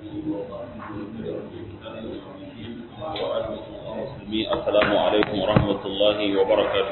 Assalamu alaikum wa rahmatullahi wa barakatuh.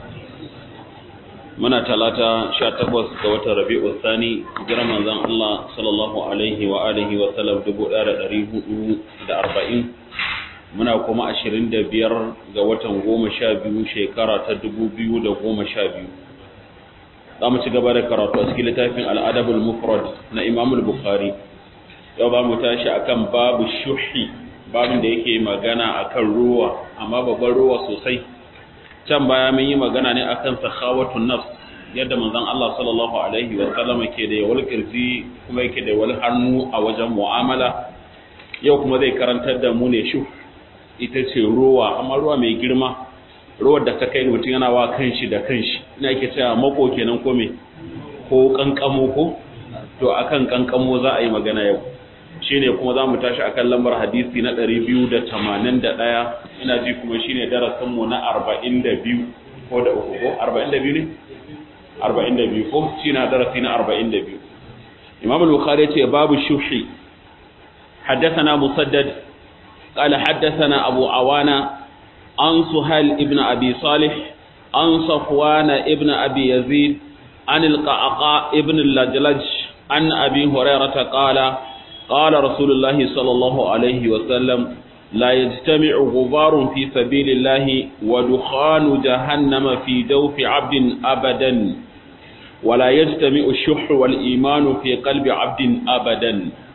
Muna talata sha takwas ga watan Rabi'u Sani, jiran manzon Allah sallallahu alaihi wa alihi wa sallam dubu ɗaya da ɗari hudu da arba'in. Muna kuma ashirin da biyar ga watan goma sha biyu shekara ta dubu biyu da goma sha biyu. Za mu ci gaba da karatu a cikin littafin al'adabul mufrad na Imamul Bukhari. Yau ba mu tashi akan babu shuhi babin da yake magana akan ruwa amma babban ruwa sosai can baya mun yi magana ne akan sakhawatun nafs yadda manzon Allah sallallahu alaihi wa sallam ke da yawal kirji kuma yake da wal hannu a wajen mu'amala yau kuma zai karantar da mu ne shu ita ce ruwa amma ruwa mai girma ruwar da ta kai mutum yana wa kanshi da kanshi ina yake cewa mako kenan ko me ko kankamo ko to akan kankamo za a yi magana yau shine kuma za mu tashi akan lambar hadisi na 281 ina ji kuma shine darasin mu na 42 ko da uku ko 42 ne 42 ko shine darasi na 42 Imam al-Bukhari yace babu shuhi حدثنا مسدد قال حدثنا أبو عوانة عن سهيل ابن أبي صالح عن صفوان ابن أبي يزيد عن القعقاء ابن اللجلج عن أبي هريرة قال قال رسول الله صلى الله عليه وسلم لا يجتمع غبار في سبيل الله ودخان جهنم في جوف عبد أبدا ولا يجتمع الشح والإيمان في قلب عبد أبدا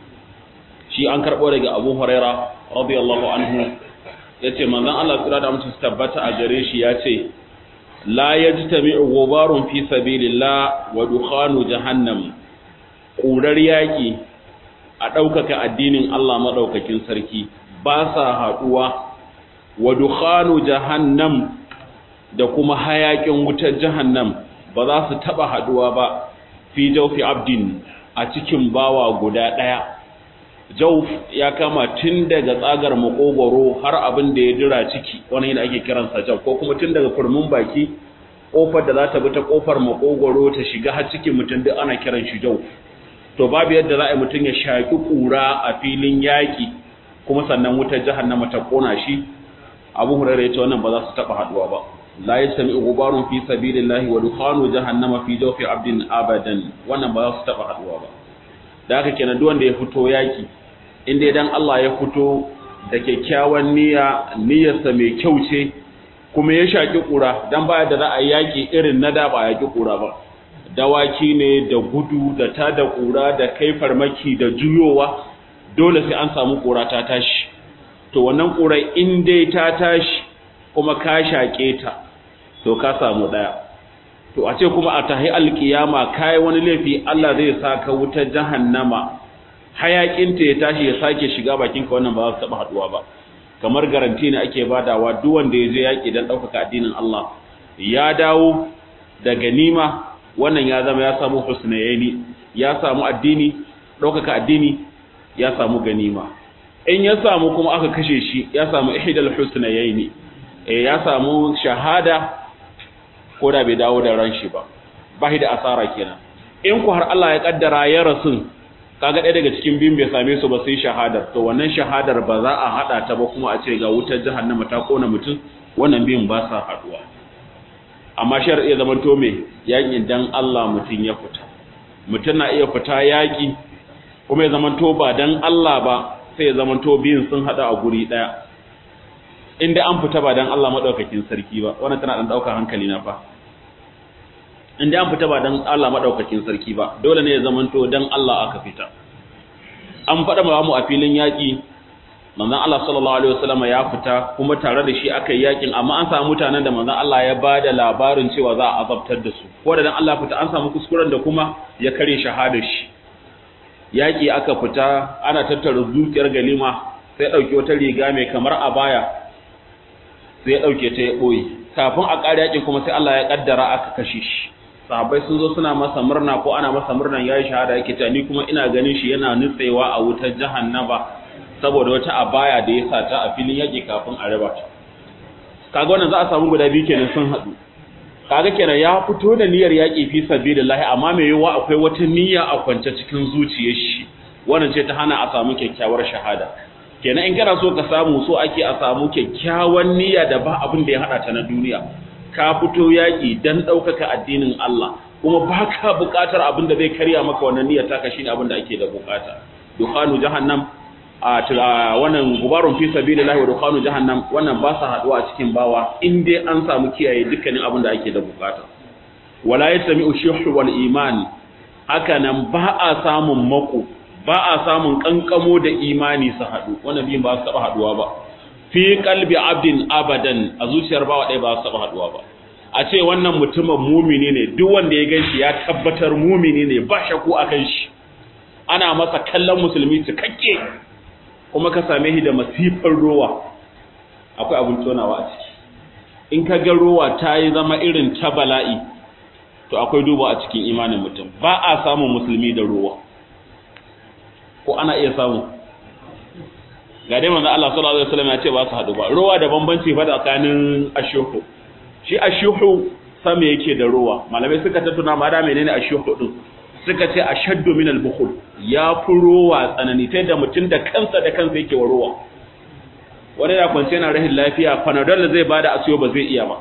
شيء أنكر أولئك أبو هريرة رضي الله عنه yace manzon Allah tsira da mutum tabbata a gare shi yace la yajtami'u ghubarun fi sabilillah wa dukhanu jahannam ƙurar yaƙi a ɗaukaka addinin Allah maɗaukakin sarki ba sa haɗuwa wa dukhanu jahannam da kuma hayaƙin wutar jahannam ba za su taɓa haɗuwa ba fi jaufi abdin a cikin bawa guda ɗaya jauf ya kama tun daga tsagar makogoro har abin da ya dira ciki wani yana ake kiransa jauf ko kuma tun daga kurmin baki ƙofar da za ta bi ta ƙofar makogoro ta shiga har cikin mutum duk ana kiran shi jauf to babu yadda za a yi mutum ya shaƙi ƙura a filin yaƙi kuma sannan wutar jahannama ta ƙona shi abu hurairu ya ce wannan ba za su taɓa haɗuwa ba la yastami ghubarun fi sabilillahi wa dukhanu jahannama fi jawfi abdin abadan wannan ba za su taɓa haɗuwa ba da haka kenan duk wanda ya fito yaƙi in dai dan Allah ya fito da kyakkyawan niyya niyyarsa mai kyau ce kuma ya shaƙi ƙura dan baya da za a yaƙi irin na da ba a yaƙi ƙura ba dawaki ne da gudu da ta da ƙura da kai farmaki da juyowa dole sai an samu ƙura ta tashi to wannan ƙura in dai ta tashi kuma ka shaƙe ta to ka samu ɗaya to a ce kuma a tahi alƙiyama kai wani laifi Allah zai sa ka wutar jahannama hayaƙinta ya tashi ya sake shiga bakinka wannan ba za su taɓa haɗuwa ba kamar garanti ne ake badawa duk wanda ya je yaƙi don ɗaukaka addinin Allah ya dawo da ganima wannan ya zama ya samu husnayaini ya samu addini ɗaukaka addini ya samu ganima in ya samu kuma aka kashe shi ya samu ihdal husnayaini eh ya samu shahada ko da bai dawo da ran shi ba ba da asara kenan in ku har Allah ya kaddara ya rasu kaga ɗaya daga cikin biyun bai same su ba sai shahadar to wannan shahadar ba za a hada ta ba kuma a ce ga wutar jahannama ta kona mutum wannan biyun ba sa haduwa amma shar iya zaman to me yaƙi dan Allah mutum ya fita mutum na iya fita yaƙi kuma ya zaman to ba dan Allah ba sai ya zaman to biyun sun hada a guri daya inda an fita ba dan Allah madaukakin sarki ba wannan tana dan daukar hankali na fa inda an fita ba dan Allah madaukakin sarki ba dole ne ya zaman to dan Allah aka fita an faɗa mu a filin yaƙi manzon Allah sallallahu alaihi wasallam ya fita kuma tare da shi aka yi yakin amma an samu mutanen da manzon Allah ya bada labarin cewa za a azabtar da su ko da dan Allah fita an samu kuskuren da kuma ya kare shahadar shi yaki aka fita ana tattara dukiyar galima sai dauki wata riga mai kamar abaya sai ya dauke ta ya boye kafin a ƙara yakin kuma sai Allah ya kaddara aka kashe shi sahabbai sun zo suna masa murna ko ana masa murnan yayi shahada yake ta ni kuma ina ganin shi yana nutsewa a wutar jahannama saboda wata abaya da ya sata a filin yaƙi kafin a raba ta kaga wannan za a samu guda biyu kenan sun haɗu kaga kenan ya fito da niyyar yaƙi fi sabilillah amma mai yawa akwai wata niyya a kwance cikin zuciyar shi wannan ce ta hana a samu kyakkyawar shahada kenan in kana so ka samu so ake a samu kyakkyawan niyya da ba abin da ya hada ta na duniya ka fito yaki dan daukaka addinin Allah kuma baka buƙatar abin da zai karya maka wannan niyyar taka shine abin da ake da buƙata dukhanu jahannam a wannan gubarun fi sabilillahi wa dukhanu jahannam wannan ba sa haduwa a cikin bawa in dai an samu kiyaye dukkanin abin da ake da buƙata wala yasmi'u shuhu wal iman haka nan ba a samun mako ba a samun kankamo da imani su haɗu wannan biyun ba su taɓa haɗuwa ba fi kalbi abdin abadan a zuciyar bawa ɗaya ba su taɓa haɗuwa ba a ce wannan mutumin mumini ne duk wanda ya ganshi ya tabbatar mumini ne ba shaku a kan shi ana masa kallon musulmi cikakke kuma ka same shi da masifar rowa akwai abin tonawa a ciki in ka ga rowa ta yi zama irin ta bala'i to akwai duba a cikin imanin mutum ba a samun musulmi da rowa ko ana iya samu ga dai manzo Allah sallallahu alaihi wasallam ya ce ba su hadu ba ruwa da bambanci fa tsakanin ashuhu shi ashuhu sama yake da ruwa malamai suka tattuna ma da menene ashuhu din suka ce ashaddu min al-bukhul ya fi ruwa tsanani ta da mutum da kansa da kansa yake wa ruwa wani da kwance yana rahin lafiya panadol zai bada asiyo ba zai iya ba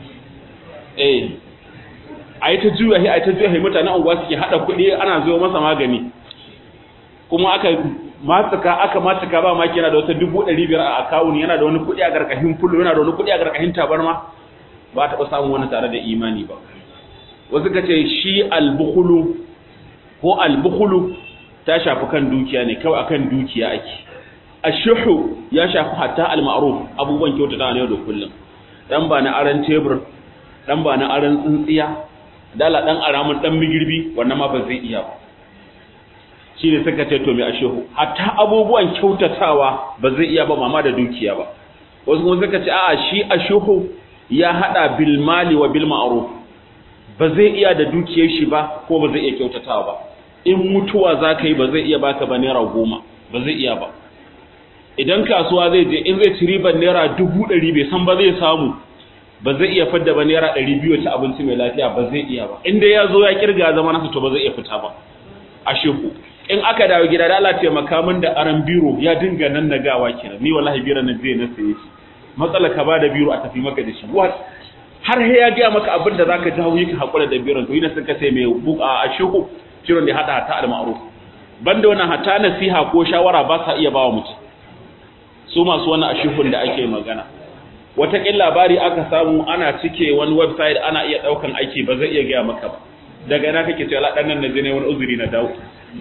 eh ai ta juya ai ta juya mutanen unguwa suke hada kuɗi ana zo masa magani kuma aka matsuka aka matsuka ba maki yana da wata dubu ɗari biyar a akawun yana da wani kuɗi a ƙarƙashin fullo yana da wani kuɗi a ƙarƙashin tabarma ba taɓa samun wani tare da imani ba wasu ka ce shi albukulu ko albukulu ta shafi kan dukiya ne kawai akan dukiya ake ashuhu ya shafi hatta almaruf abubuwan kyautata ne da kullum dan ba na aran tebur dan ba na aran tsintsiya dala dan aramin dan migirbi wannan ma ba zai iya ba shi ne suka ce to mai ashehu hatta abubuwan kyautatawa ba zai iya ba mama da dukiya ba wasu kuma suka ce a'a shi ashehu ya hada bil mali wa bil ma'ruf ba zai iya da dukiyar shi ba ko ba zai iya kyautatawa ba in mutuwa zaka yi ba zai iya baka ba naira goma ba zai iya ba idan kasuwa zai je in zai ci ribar naira dubu ɗari bai san ba zai samu ba zai iya fadda ba naira ɗari biyu ta abinci mai lafiya ba zai iya ba in dai ya zo ya kirga zama nasa to ba zai iya fita ba ashehu in aka dawo gida da Allah taimaka min da aran biro ya dinga nan na gawa kenan ni wallahi biro na zai na saye shi matsala ka ba da biro a tafi maka da shi what har he ya ga maka abin da zaka jawo yi ka hakura da biron to ina sun ka sai mai buka a shehu ciron da hada ta al-ma'ruf banda wannan hata nasiha ko shawara ba sa iya bawa mutum su masu wannan ashihun da ake magana wataƙin labari aka samu ana cike wani website ana iya ɗaukan aiki ba zai iya gaya maka ba daga ina kake cewa ɗan nan na je ne wani uzuri na dawo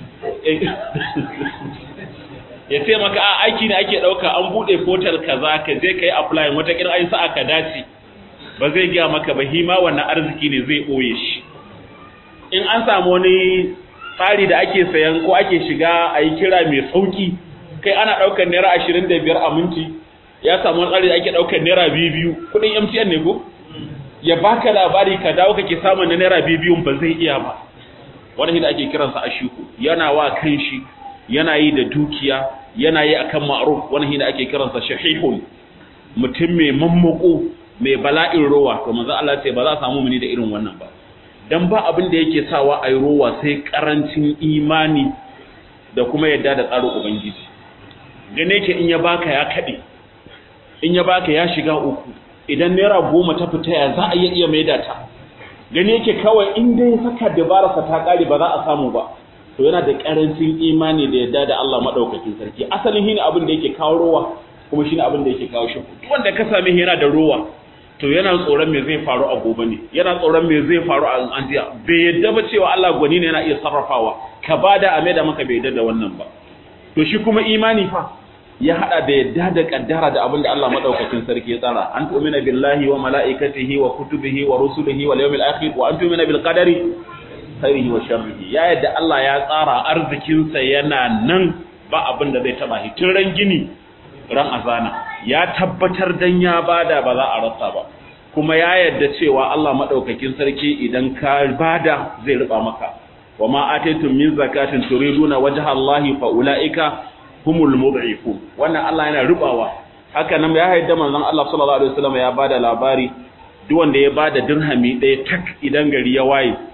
ya ce maka a aiki ne ake ɗauka an buɗe portal kaza ka je ka yi apply wataƙin an sa aka dace ba zai gaya maka ba hima wannan arziki ne zai ɓoye shi in an samu wani tsari da ake sayan ko ake shiga a yi kira mai sauki kai ana ɗaukar naira ashirin da biyar a minti ya samu wani tsari da ake ɗaukar naira biyu biyu kuɗin mtn ne ko ya baka labari ka dawo kake samun na naira biyu biyun ba zai iya ba wani da ake kiransa a shiku yana wa kan shi yana yi da dukiya yana yi akan ma'ruf wani da ake kiransa shahihun mutum mai mammako mai bala'in rowa to manzo Allah ce ba za a samu muni da irin wannan ba dan ba abin da yake sawa ayi rowa sai karancin imani da kuma yadda da tsarin ubangiji gane ke in ya baka ya kade in ya baka ya shiga uku idan naira goma ta fita ya za a iya iya maida ta gani yake kawai in dai saka dabararsa ta kare ba za a samu ba to yana da karancin imani da yadda da Allah madaukakin sarki asalin shine abin da yake kawo rowa kuma shine abin da yake kawo shi wanda ka same shi yana da rowa to yana tsoron me zai faru a gobe ne yana tsoron me zai faru a anjiya bai yadda ba cewa Allah gwani ne yana iya sarrafawa ka bada a da maka bai yadda da wannan ba to shi kuma imani fa ya hada da yadda da kaddara da abin da Allah madaukakin sarki ya tsara an tu'mina billahi wa malaikatihi wa kutubihi wa rusulihi wal yawmil akhir wa an tu'mina bil qadari khairihi wa sharrihi ya yadda Allah ya tsara arzikin sa yana nan ba abin da zai taba shi tun ran gini ran azana ya tabbatar dan ya bada ba za a rasa ba kuma ya yadda cewa Allah madaukakin sarki idan ka bada zai riba maka wa ma ataytum min zakatin turiduna wajha Allah fa ulaika humul mud'ifun wannan Allah yana rubawa haka nan ya haida manzon Allah sallallahu alaihi wasallam ya bada labari duk wanda ya bada dirhami ɗaya tak idan gari ya waye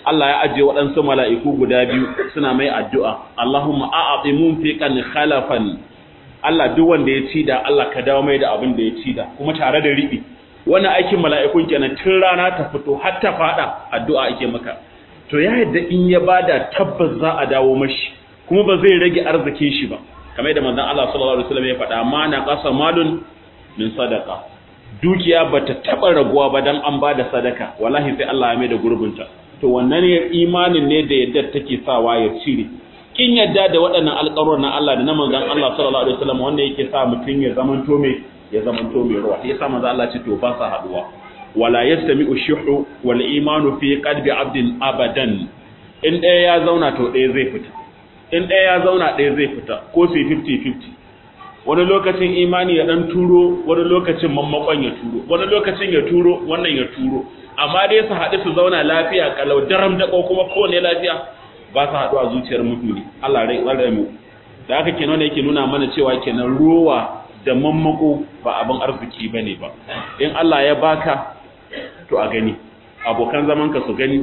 Allah ya ajiye waɗansu mala'iku guda biyu suna mai addu'a Allahumma a'ati munfiqan khalafan Allah duk wanda ya ci da Allah ka dawo mai da abin da ya ci da kuma tare da riɓi wannan aikin mala'ikun kenan tun rana ta fito har ta faɗa addu'a ake maka to ya yadda in ya bada tabbas za a dawo mashi kuma ba zai rage arzikin shi ba kamar da manzon Allah sallallahu alaihi wasallam ya faɗa ma na qasa malun min sadaqa dukiya bata taba raguwa ba dan an bada sadaka wallahi sai Allah ya mai da gurbinta to wannan ne imanin ne da yadda take sawa ya cire kin yadda da waɗannan alƙawarin na Allah da na manzon Allah sallallahu alaihi wasallam wanda yake sa mutun ya zamanto mai ya zamanto mai ruwa sai yasa manzon Allah ce to ba sa haduwa wala yastami'u shuhu wal imanu fi qalbi abdin abadan in ɗaya ya zauna to ɗaya zai fita in ɗaya ya zauna ɗaya zai fita ko su 50-50 wani lokacin imani ya ɗan turo wani lokacin mammakon ya turo wani lokacin ya turo wannan ya turo amma dai su haɗu su zauna lafiya kalau daram da kuma kowane lafiya ba su haɗu a zuciyar mutune Allah rai tsare mu da haka kenan yake nuna mana cewa kenan ruwa da mammako ba abin arziki bane ba in Allah ya baka to a gani abokan zamanka su gani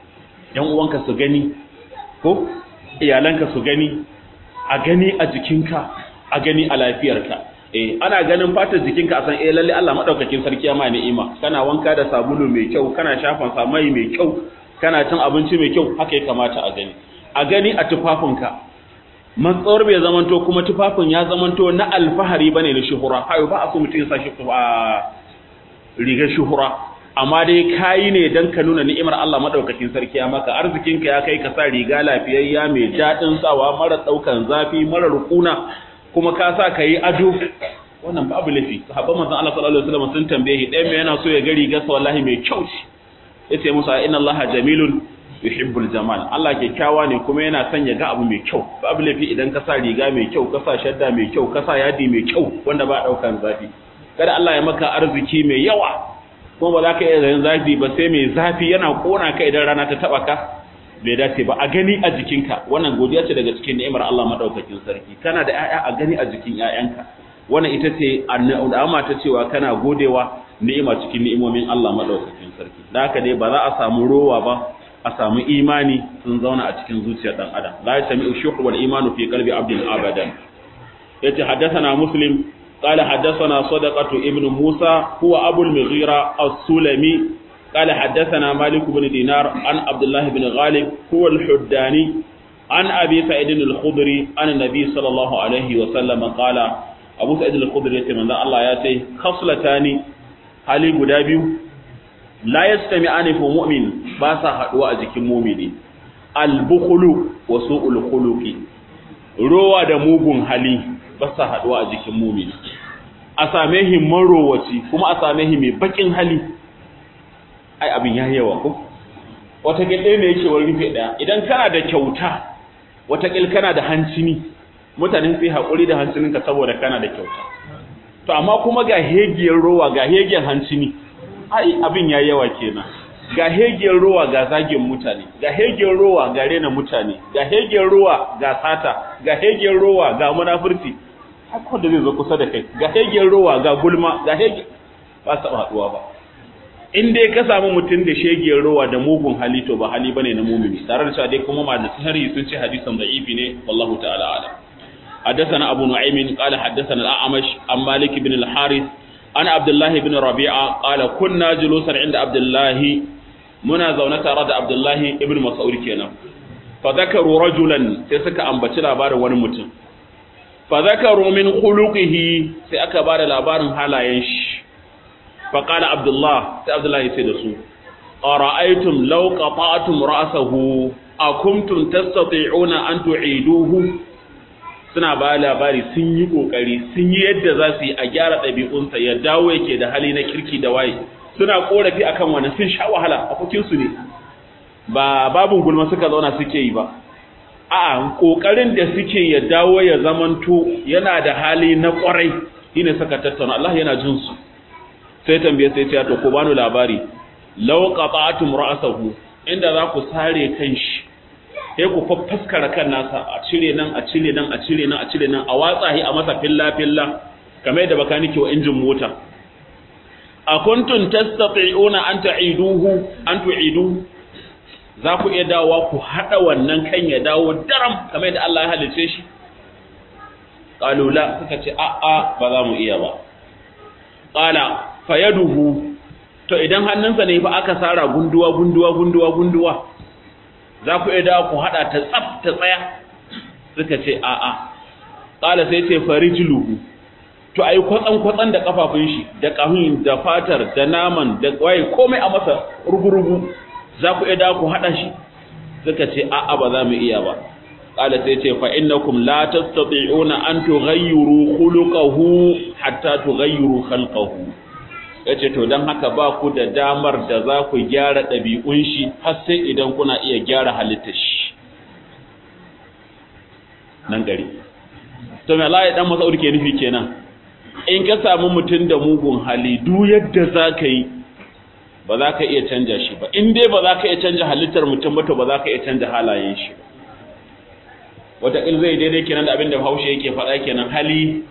yan uwanka su gani ko iyalanka su gani a gani a jikinka a gani a lafiyarka eh ana ganin fatar jikinka a san eh lalle Allah madaukakin sarki ya ma ni'ima kana wanka da sabulu mai kyau kana shafan sa mai mai kyau kana cin abinci mai kyau haka ya kamata a gani a gani a tufafinka matsawar bai zamanto kuma tufafin ya zamanto na alfahari bane na shuhura hayo ba a so mutum ya sa shi a rigar shuhura amma dai kayi ne dan ka nuna ni'imar Allah madaukakin sarki ya maka arzikinka ya kai ka sa riga lafiyayya mai dadin sawa mara daukan zafi mara rukuna kuma ka sa kai ado wannan babu lafi sahabban manzon Allah sallallahu alaihi wasallam sun tambaye ɗayan me yana so ya ga rigar sa wallahi mai kyau ce yace musa inna Allah jamilun yuhibbul jamal Allah kyakkyawa ne kuma yana son ya ga abu mai kyau babu lafi idan ka sa riga mai kyau ka sa shadda mai kyau ka sa yadi mai kyau wanda ba daukan zafi kada Allah ya maka arziki mai yawa kuma ba za ka iya zayin zafi ba sai mai zafi yana kona ka idan rana ta taba ka bai dace ba a gani a jikinka wannan godiya ce daga cikin ni'imar Allah madaukakin sarki kana da ƴaƴa a gani a jikin ƴaƴanka wannan ita ce al'ama ta cewa kana godewa ni'ima cikin ni'imomin Allah madaukakin sarki da haka dai ba za a samu rowa ba a samu imani sun zauna a cikin zuciyar dan adam la yasmi'u shuhu wal imanu fi qalbi abdin abadan yace haddathana muslim قال حدثنا صدقة ابن موسى هو أبو المغيرة السلمي قال حدثنا مالك بن دينار عن عبد الله بن غالب هو الحداني عن أبي سعيد الخضري عن النبي صلى الله عليه وسلم قال أبو سعيد الخضري يتمنى الله ياتي خصلتان hali guda biyu la yastami'ani fi mu'min ba sa haduwa a jikin mu'mini al-bukhlu wa su'ul khuluqi rowa da mugun hali ba sa haduwa a jikin mu'mini a same shi marowaci kuma a same shi mai bakin hali ai abin ya yawa ko wata gilde ne yake wani rufe daya idan kana da kyauta wata gil kana da hancini mutane sai hakuri da hancininka saboda kana da kyauta to amma kuma ga hegiyar rowa ga hegiyar hancini ai abin ya yawa kenan ga hegiyar rowa ga zagin mutane ga hegiyar rowa ga rena mutane ga hegiyar rowa ga sata ga hegiyar rowa ga munafurci haka da zai zo kusa da kai ga hegiyar rowa ga gulma ga hegiyar ba su haduwa ba in dai ka samu mutum da shegiyar rowa da mugun hali to ba hali bane na mumini tare da cewa dai kuma ma da sahari sun ce hadisan da'ifi ne wallahu ta'ala alam حدثنا أبو نعيم قال حدثنا الأعمش عن مالك بن الحارث عن عبد الله بن ربيعة قال كنا جلوسا عند عبد الله منا زونة رد عبد الله ابن مسعود كنا فذكروا رجلا سيسك أن بتلا بار ونمت فذكروا من خلقه سيأك بار لابار حالا ينش فقال عبد الله سي عبد الله يسيدسو أرأيتم لو قطعتم رأسه أكنتم تستطيعون أن تعيدوه suna ba labari sun yi kokari sun yi yadda za su yi a gyara ɗabi'unsa ya dawo yake da hali na kirki da waye suna korafi akan wani sun sha wahala a su ne ba babun gulma suka zauna suke yi ba a'a kokarin da suke ya dawo ya zamanto yana da hali na kwarai shine suka tattauna Allah yana jin su sai tambaye sai ce to ko bani labari law qata'tum ra'sahu inda za ku sare kan shi sai ku faffaskara kan nasa a cire nan a cire nan a cire nan a cire nan a watsa shi a masa filla filla kamar yadda baka nake wa injin mota a kuntum tastati'una an ta'iduhu an tu'idu za ku iya dawowa ku haɗa wannan kan ya dawo daram kamar yadda Allah ya halice shi ƙalula suka ce a'a ba za mu iya ba ƙala fayaduhu to idan hannunsa ne fa aka sara gunduwa gunduwa gunduwa gunduwa za ku iya dawo ku haɗa ta tsaf ta tsaya suka ce a'a ƙala sai ce farijluhu to ai kwatsan kwatsan da kafafun shi da kahun da fatar da naman da waye komai a masa rugurugu za ku iya da ku hada shi suka ce a'a ba za mu iya ba qala sai ce fa innakum la tastati'una an tughayyiru khuluquhu hatta tughayyiru khalqahu yace to dan haka ba ku da damar da za ku gyara ɗabi'un shi har sai idan kuna iya gyara halittar shi nan gari to me Allah ya dan Mas'ud ke nufi kenan in ka samu mutum da mugun hali duk yadda za ka yi ba za ka iya canja shi ba in dai ba za ka iya canja halittar mutum ba to ba za ka iya canja halayen shi ba wataƙil zai daidai kenan da abin da haushe yake faɗa kenan hali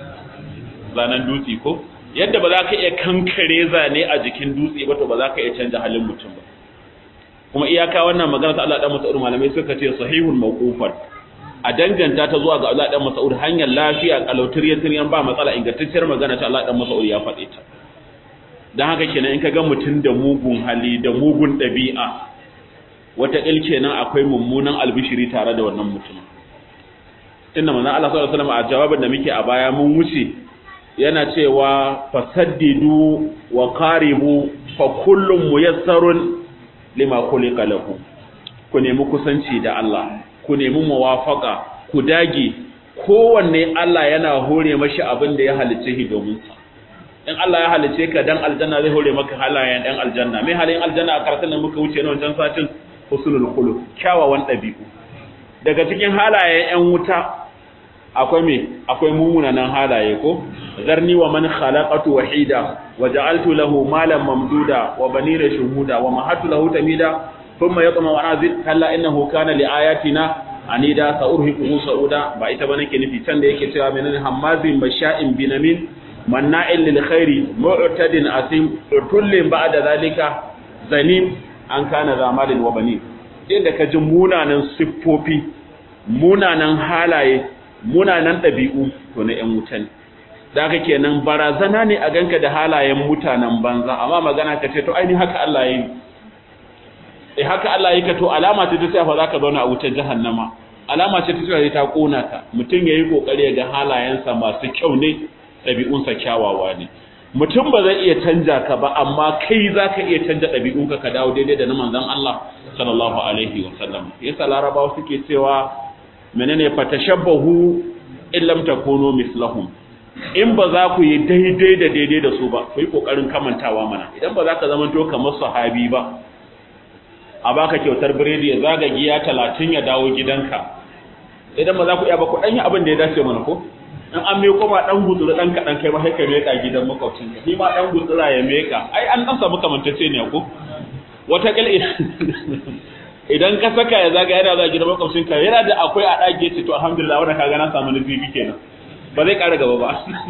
zanen dutse ko yadda ba za ka iya kankare zane a jikin dutse ba to ba za ka iya canja halin mutum ba kuma iyaka wannan magana ta Allah dan Mas'ud malamai suka ce sahihul mawqufan a danganta ta zuwa ga Allah dan Mas'ud hanyar lafiya kalautiriyar tiryan ba matsala ingantacciyar magana ta Allah dan Mas'ud ya faɗe ta dan haka kenan in ka ga mutum da mugun hali da mugun ɗabi'a wata kenan akwai mummunan albishiri tare da wannan mutum tunda manzon Allah sallallahu alaihi wasallam a jawabin da muke a baya mun wuce yana cewa fasaddidu wa qaribu fa kullum muyassarun lima khuliqa lahu ku nemi kusanci da Allah ku nemi muwafaka ku dage kowanne Allah yana hore mashi abin da ya halice shi domin sa in Allah ya halice ka dan aljanna zai hore maka halayen dan aljanna mai halayen aljanna a karatun da muka wuce na wancan satin husnul khuluq kyawawan dabi'u daga cikin halayen yan wuta akwai me akwai mumunanan halaye ko zarni wa man khalaqatu wahida wa ja'altu lahu malan mamduda wa banina shuhuda wa mahattu lahu tamida thumma yatma wa azid kalla innahu kana li ayatina anida sa'urhiquhu sa'uda ba ita bane ke nufi can da yake cewa menene hammazin basha'in binamin manna'in lil khairi mu'tadin asim tullin ba'da zalika zanim an kana zamalin wa bani inda ka ji munanan siffofi munanan halaye munanan ɗabi'u to na 'yan wuta ne da haka kenan barazana ne a ganka da halayen mutanen banza amma magana ka ce to ainihin haka Allah ya yi eh haka Allah ya ka to alama ce ta ce fa zaka zauna a wutar jahannama alama ce ta ce ta kona ka mutum yayi kokari ga halayensa masu kyau ne ɗabi'unsa kyawawa ne mutum ba zai iya canja ka ba amma kai zaka iya canja ɗabi'unka ka dawo daidai da na manzon Allah sallallahu alaihi wa sallam yasa larabawa suke cewa menene fatashabbahu in lam takunu mislahum in ba za ku yi daidai da daidai da su ba ku yi kokarin kamantawa mana idan ba za ka zama to kamar sahabi ba a baka kyautar biredi ya zaga giya talatin ya dawo gidanka idan ba za ku iya ba ku ɗan yi abin da ya dace mana ko in an meko ma ɗan gutsura ɗan kaɗan kai ma sai ka meka gidan makwabcin ka shi ma ɗan gutsura ya meka ai an ɗan samu kamantacce ne ko wata kil idan ka saka ya zaga yana za gidan makwabcin ka yana da akwai a ɗage ce to alhamdulillah wannan kaga na samu nufi kenan ba zai ƙara gaba ba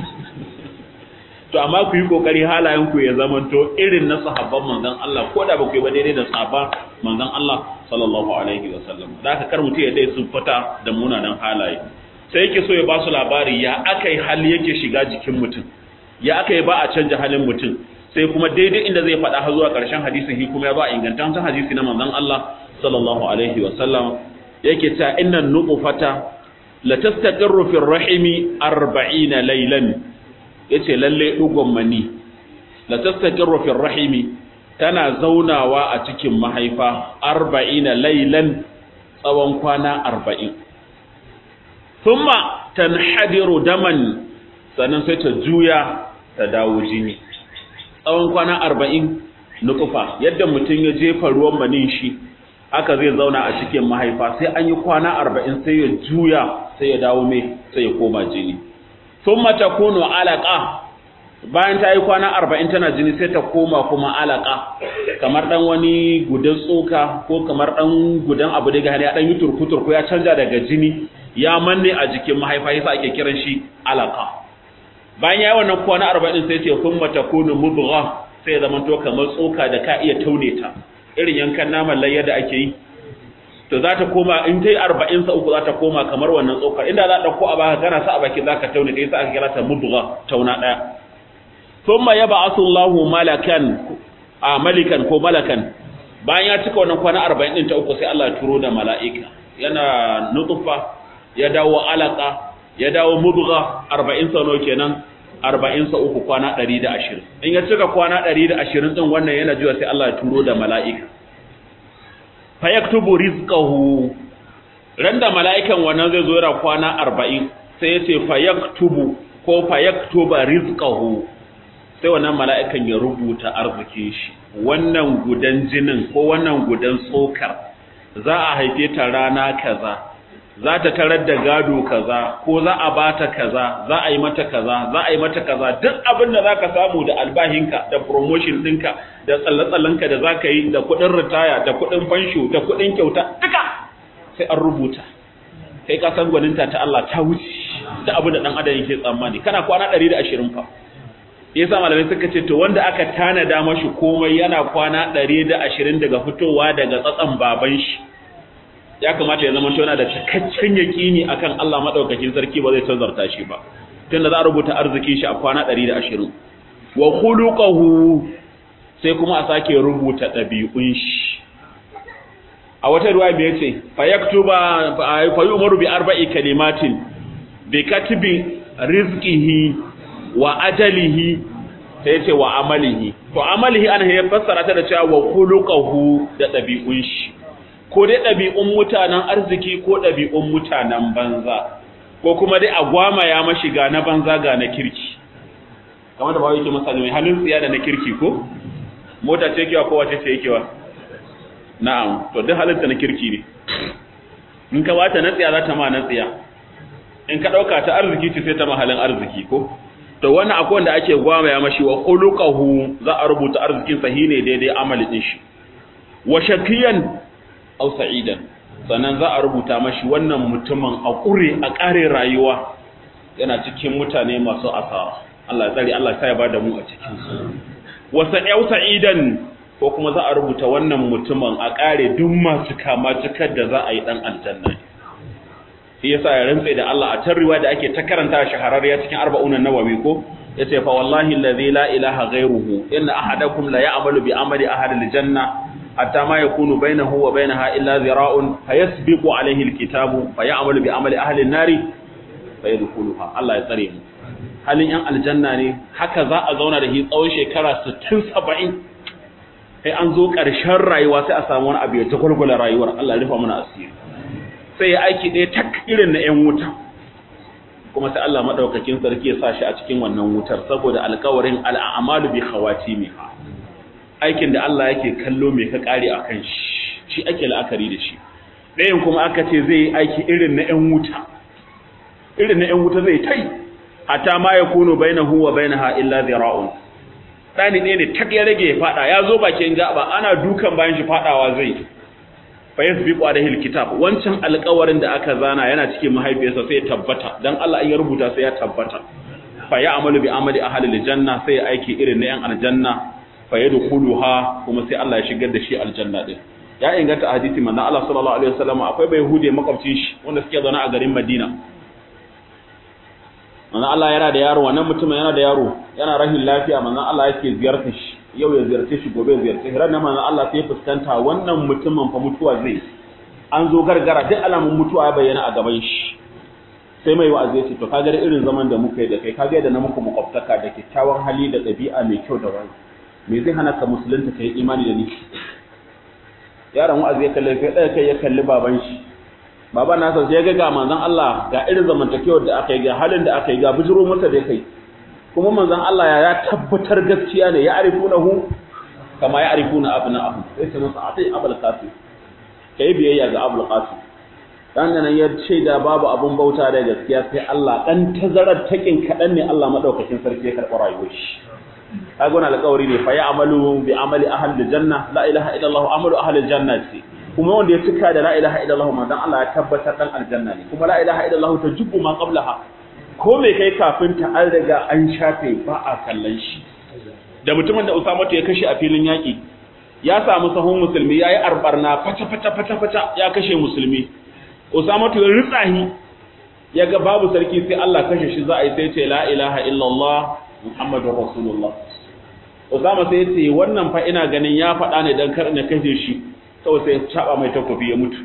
to amma ku yi kokari halayen ku ya zamanto irin na sahabban manzon Allah ko da ba ku yi ba daidai da sahaba manzon Allah sallallahu alaihi wa sallam da haka kar mutum ya dai sun fata da munanan halaye sai yake so ya ba su labari ya akai hali yake shiga jikin mutum ya akai ba a canja halin mutum sai kuma daidai inda zai faɗa har zuwa ƙarshen hadisin shi kuma ya ba ingantaccen hadisi na manzon Allah sallallahu alaihi wa sallam yake ta innan nuqfata la tastaqirru fi rahimi 40 laylan yace lalle dugon mani la tastaqirru fi rahimi tana zaunawa a cikin mahaifa 40 laylan tsawon kwana 40 thumma tanhadiru daman sannan sai ta juya ta dawo jini tsawon kwana 40 nukufa yadda mutum ya jefa ruwan manin shi haka zai zauna a cikin mahaifa sai an yi kwana 40 sai ya juya sai ya dawo mai sai ya koma jini thumma takunu alaqa bayan ta yi kwana arba'in tana jini sai ta koma kuma alaka kamar dan wani gudan tsoka ko kamar dan gudan abu daga ya dan yi turku-turku ya canja daga jini ya manne a jikin mahaifa yasa ake kiran shi alaka bayan ya yi wannan kwana arba'in sai ce kun mata kunu mubgha sai zama to kamar tsoka da ka iya taune ta irin yankan naman layya da ake yi to za ta koma in ta yi arba'in sa uku za ta koma kamar wannan tsokar inda za a ɗauko a baka kana sa a baki za ka tauna kai sa aka kira ta mudugha tauna ɗaya thumma yab'athu Allahu malakan a malikan ko malakan bayan ya cika wannan kwana arba'in ɗin ta uku sai Allah ya turo da mala'ika yana nutfa ya dawo alaka ya dawo mudugha arba'in sa nawa kenan arba'in sa uku kwana ɗari da ashirin in ya cika kwana ɗari da ashirin ɗin wannan yana jiwa sai Allah ya turo da mala'ika fayaktubu rizqahu randa mala'ikan wannan zai zo yana kwana 40 sai yace fayaktubu ko fayaktuba rizqahu sai wannan mala'ikan ya rubuta arzikin shi wannan gudan jinin ko wannan gudan tsokar za a haife ta rana kaza za ta tarar da gado kaza ko za a bata kaza za a yi mata kaza za a yi mata kaza duk abin da za ka samu da albahinka da promotion ɗinka da tsalle-tsallenka da za ka yi da kuɗin ritaya da kuɗin fansho da kuɗin kyauta duka sai an rubuta kai ka san gwaninta ta Allah ta wuce da abin da ɗan adam yake tsammani kana kwana ɗari da ashirin fa yasa malamai suka ce to wanda aka tanada mashi komai yana kwana ɗari da ashirin daga fitowa daga tsatsan baban shi ya kamata ya zama yana da cikakken yaƙini akan Allah madaukakin sarki ba zai tazarta shi ba tunda za a rubuta arzikin shi a kwana 120 wa khuluquhu sai kuma a sake rubuta ɗabi'un shi a wata ruwa me yace fa yaktuba fa yu'maru bi arba'i kalimatin bi katibi rizqihi wa ajalihi sai yace wa amalihi to amalihi ana ya fassara ta da cewa wa khuluquhu da ɗabi'un shi ko dai ɗabi'un mutanen arziki ko ɗabi'un mutanen banza ko kuma dai a gwama ya mashi ga na banza ga na kirki kamar da ba yake misali mai halin tsiya da na kirki ko mota ce kewa ko wace ce yakewa na'am to duk halitta na kirki ne in ka bata na tsiya za ta ma na tsiya in ka ɗauka ta arziki ce sai ta ma halin arziki ko to wannan akwai wanda ake gwama ya mashi wa khuluquhu za a rubuta arzikin sahine daidai amali din shi wa shakiyan aw sa'idan sannan za a rubuta mashi wannan mutumin a ƙure a ƙare rayuwa yana cikin mutane masu asara Allah ya tsare Allah ya bada mu a cikin su wa sa'aw sa'idan ko kuma za a rubuta wannan mutumin a ƙare duk masu kama cikar da za a yi dan aljanna shi yasa ya rantsa da Allah a tarriwa da ake ta karanta shahararriya cikin arba'un nawawi ko yace fa wallahi allazi la ilaha ghayruhu inna ahadakum la ya'malu bi amali ahli aljanna hatta ma yakunu bainahu wa bainaha illa zira'un fayasbiqu alayhi alkitabu fayamalu bi amali ahli an-nari fayadkhuluha Allah ya tsare mu halin yan aljanna ne haka za a zauna da shi tsawon shekara 60 70 sai an zo ƙarshen rayuwa sai a samu wani abu ya ta gulgula rayuwar Allah ya rufa mana asiri sai ya aiki ɗaya tak irin na yan wuta kuma sai Allah madaukakin sarki ya sa shi a cikin wannan wutar saboda alƙawarin al'amalu bi khawatimiha aikin da Allah yake kallo mai ka kare a kan shi shi ake la'akari da shi ɗayan kuma aka ce zai yi aiki irin na 'yan wuta irin na 'yan wuta zai tai hatta ma ya kuno baina huwa baina ha illa zira'un ɗani ɗaya ne tak ya rage ya faɗa ya zo bakin gaba ana dukan bayan shi faɗawa zai fa yasbiqu alaihi alkitab wancan alƙawarin da aka zana yana cikin mahaifiyarsa sai ya tabbata dan Allah ya rubuta sai ya tabbata fa ya amalu bi amali ahli aljanna sai ya aiki irin na 'yan aljanna fayadkhuluha kuma sai Allah ya shigar da shi aljanna din ya inganta a hadisi manzon Allah sallallahu alaihi wasallam akwai bai hude makwabcin shi wanda suke zaune a garin Madina manzon Allah yana da yaro wannan mutumin yana da yaro yana rahin lafiya manzon Allah yake ziyartar shi yau ya ziyarce shi gobe ya ziyarce shi ranar manzon Allah sai ya fuskanta wannan mutumin fa mutuwa zai an zo gargara duk alamun mutuwa ya bayyana a gaban shi sai mai wa'azi ya ce to kaga irin zaman da muka yi da kai kaga yadda na muku makwabtaka da kyakkyawan hali da ɗabi'a mai kyau da wani me zai hana ka musulunta ka yi imani da ni yaron wa'azi ya kalli kai ɗaya kai ya kalli baban shi baban nasa sai ya ga ga manzon Allah ga irin zamantakewar da aka yi ga halin da aka yi ga bijiro masa da kai kuma manzon Allah ya tabbatar gaskiya ne ya arifunahu kama ya arifuna abna'ahu sai ce masa atai abul qasim kai biyayya ga abul qasim dan nan ya ce da babu abun bauta da gaskiya sai Allah dan tazarar takin kadan ne Allah madaukakin sarki ya karɓi rayuwar shi kaga wannan alƙawari ne fa ya'malu bi amali ahli janna la ilaha illallah amalu ahli jannati kuma wanda ya cika da la ilaha illallah manzon Allah ya tabbatar dan aljanna ne kuma la ilaha illallah tajubbu ma qablaha ko me kai kafin ta an riga an shafe ba a kallon shi da mutumin da Usama ya kashe a filin yaki ya samu sahun musulmi yayi arbarna fata fata fata fata ya kashe musulmi Usama to ritsahi ya ga babu sarki sai Allah kashe shi za a yi sai ce la ilaha illallah muhammadur rasulullah Usama sai ce wannan fa ina ganin ya faɗa ne dan kar na kashe shi kawai sai ya caba mai takobi ya mutu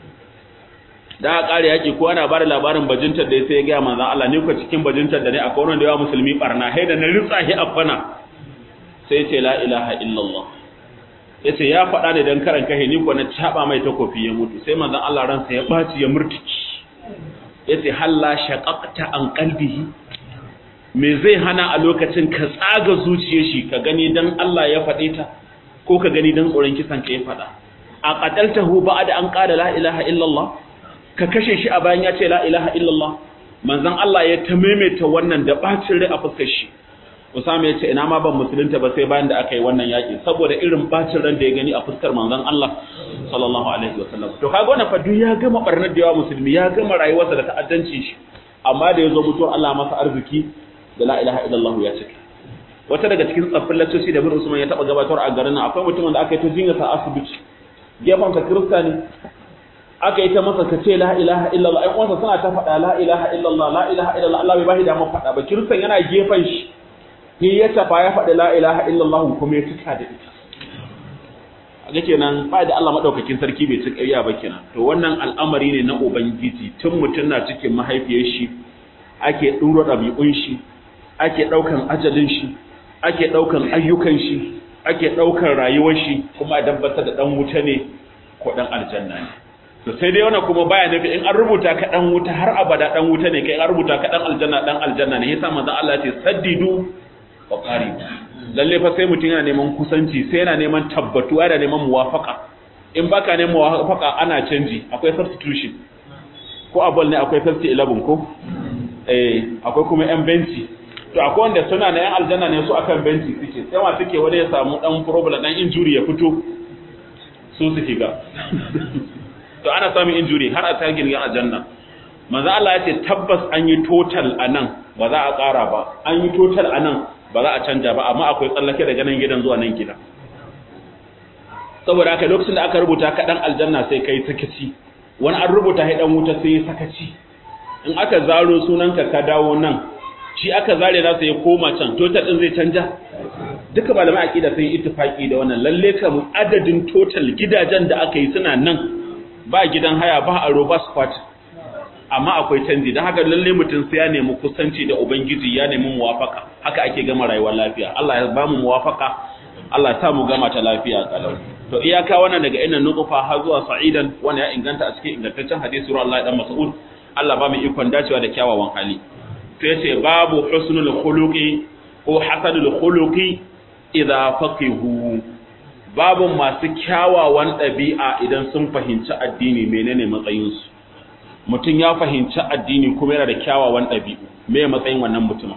da aka kare yaki ko ana bada labarin bajintar da sai ya ga manzon Allah ne ku cikin bajintar da ne akwai wanda yawa musulmi barna hai da na ritsahi afana sai ce la ilaha illallah yace ya faɗa ne dan karan kashe ni ko na caba mai takobi ya mutu sai manzon Allah ransa ya baci ya murtiki yace halla shaqaqta an qalbihi me zai hana a lokacin ka tsaga zuciyar shi ka gani dan Allah ya faɗe ta ko ka gani dan tsoron kisan ka ya faɗa a qataltahu ba'da an qala la ilaha illallah ka kashe shi a bayan ya ce la ilaha illallah manzon Allah ya ta maimaita wannan da bacin rai a fuskar shi Usama ya ce ina ma ban musulunta ba sai bayan da aka yi wannan yaƙi saboda irin bacin ran da ya gani a fuskar manzon Allah sallallahu alaihi wasallam to kaga wannan fa duk ya gama barnar da yawa musulmi ya gama rayuwarsa da ta'addanci shi amma da yazo mutuwar Allah masa arziki da la ilaha illallah ya cika wata daga cikin tsaffin laccoci da bin Usman ya taba gabatar a garin nan akwai mutumin da aka yi ta jinya sa asibiti gefen ka kirista ne aka yi ta masa ka ce la ilaha illallah ai uwansa suna ta faɗa la ilaha illallah la ilaha illallah Allah bai bashi damar faɗa ba kiristan yana gefen shi ni ya tafa ya faɗi la ilaha illallah kuma ya cika da ita ga kenan ba da Allah madaukakin sarki bai cika iya ba kenan to wannan al'amari ne na ubangiji tun mutum na cikin mahaifiyar shi ake ɗuro ɗabi'un shi ake ɗaukan ajalin shi ake ɗaukan ayyukan shi ake ɗaukan rayuwar shi kuma a dabbatar da ɗan wuta ne ko ɗan aljanna ne to sai dai wannan kuma baya nufi in an rubuta ka ɗan wuta har abada ɗan wuta ne kai an rubuta ka ɗan aljanna ɗan aljanna ne yasa manzon Allah ya ce saddidu wa qaribu lalle fa sai mutum yana neman kusanci sai yana neman tabbatuwa yana neman muwafaka in baka neman muwafaka ana canji akwai substitution ko a ball ne akwai 50-11 ko eh akwai kuma yan benci to akwai wanda suna na yan aljanna ne su akan benci suke sai ma suke wani ya samu dan problem dan injury ya fito su su shiga to ana samun injury har a tagin yan aljanna manzo Allah ya ce tabbas an yi total anan ba za a ƙara ba an yi total anan ba za a canja ba amma akwai tsallake daga nan gidan zuwa nan gidan saboda haka lokacin da aka rubuta ka dan aljanna sai kai sakaci wani an rubuta hai dan wuta sai sakaci in aka zaro sunanka ka dawo nan shi aka zare nasa ya koma can total din zai canja duka malamai aqida sun yi ittifaki da wannan lalle kam adadin total gidajen da aka yi suna nan ba gidan haya ba aro ba squat amma akwai canji don haka lalle mutum sai ya nemi kusanci da ubangiji ya nemi muwafaka haka ake gama rayuwar lafiya Allah ya ba mu muwafaka Allah ya sa mu gama ta lafiya kalau to iyaka wannan daga inna nuqfa har zuwa sa'idan wannan ya inganta a cikin ingantaccen hadisi ruwa Allah dan Mas'ud Allah ba mu ikon dacewa da kyawawan hali to yace babu husnul khuluqi ko hasanul khuluqi idza faqihu babu masu kyawawan ɗabi'a idan sun fahimci addini menene matsayinsu mutum ya fahimci addini kuma yana da kyawawan ɗabi'u me matsayin wannan mutumin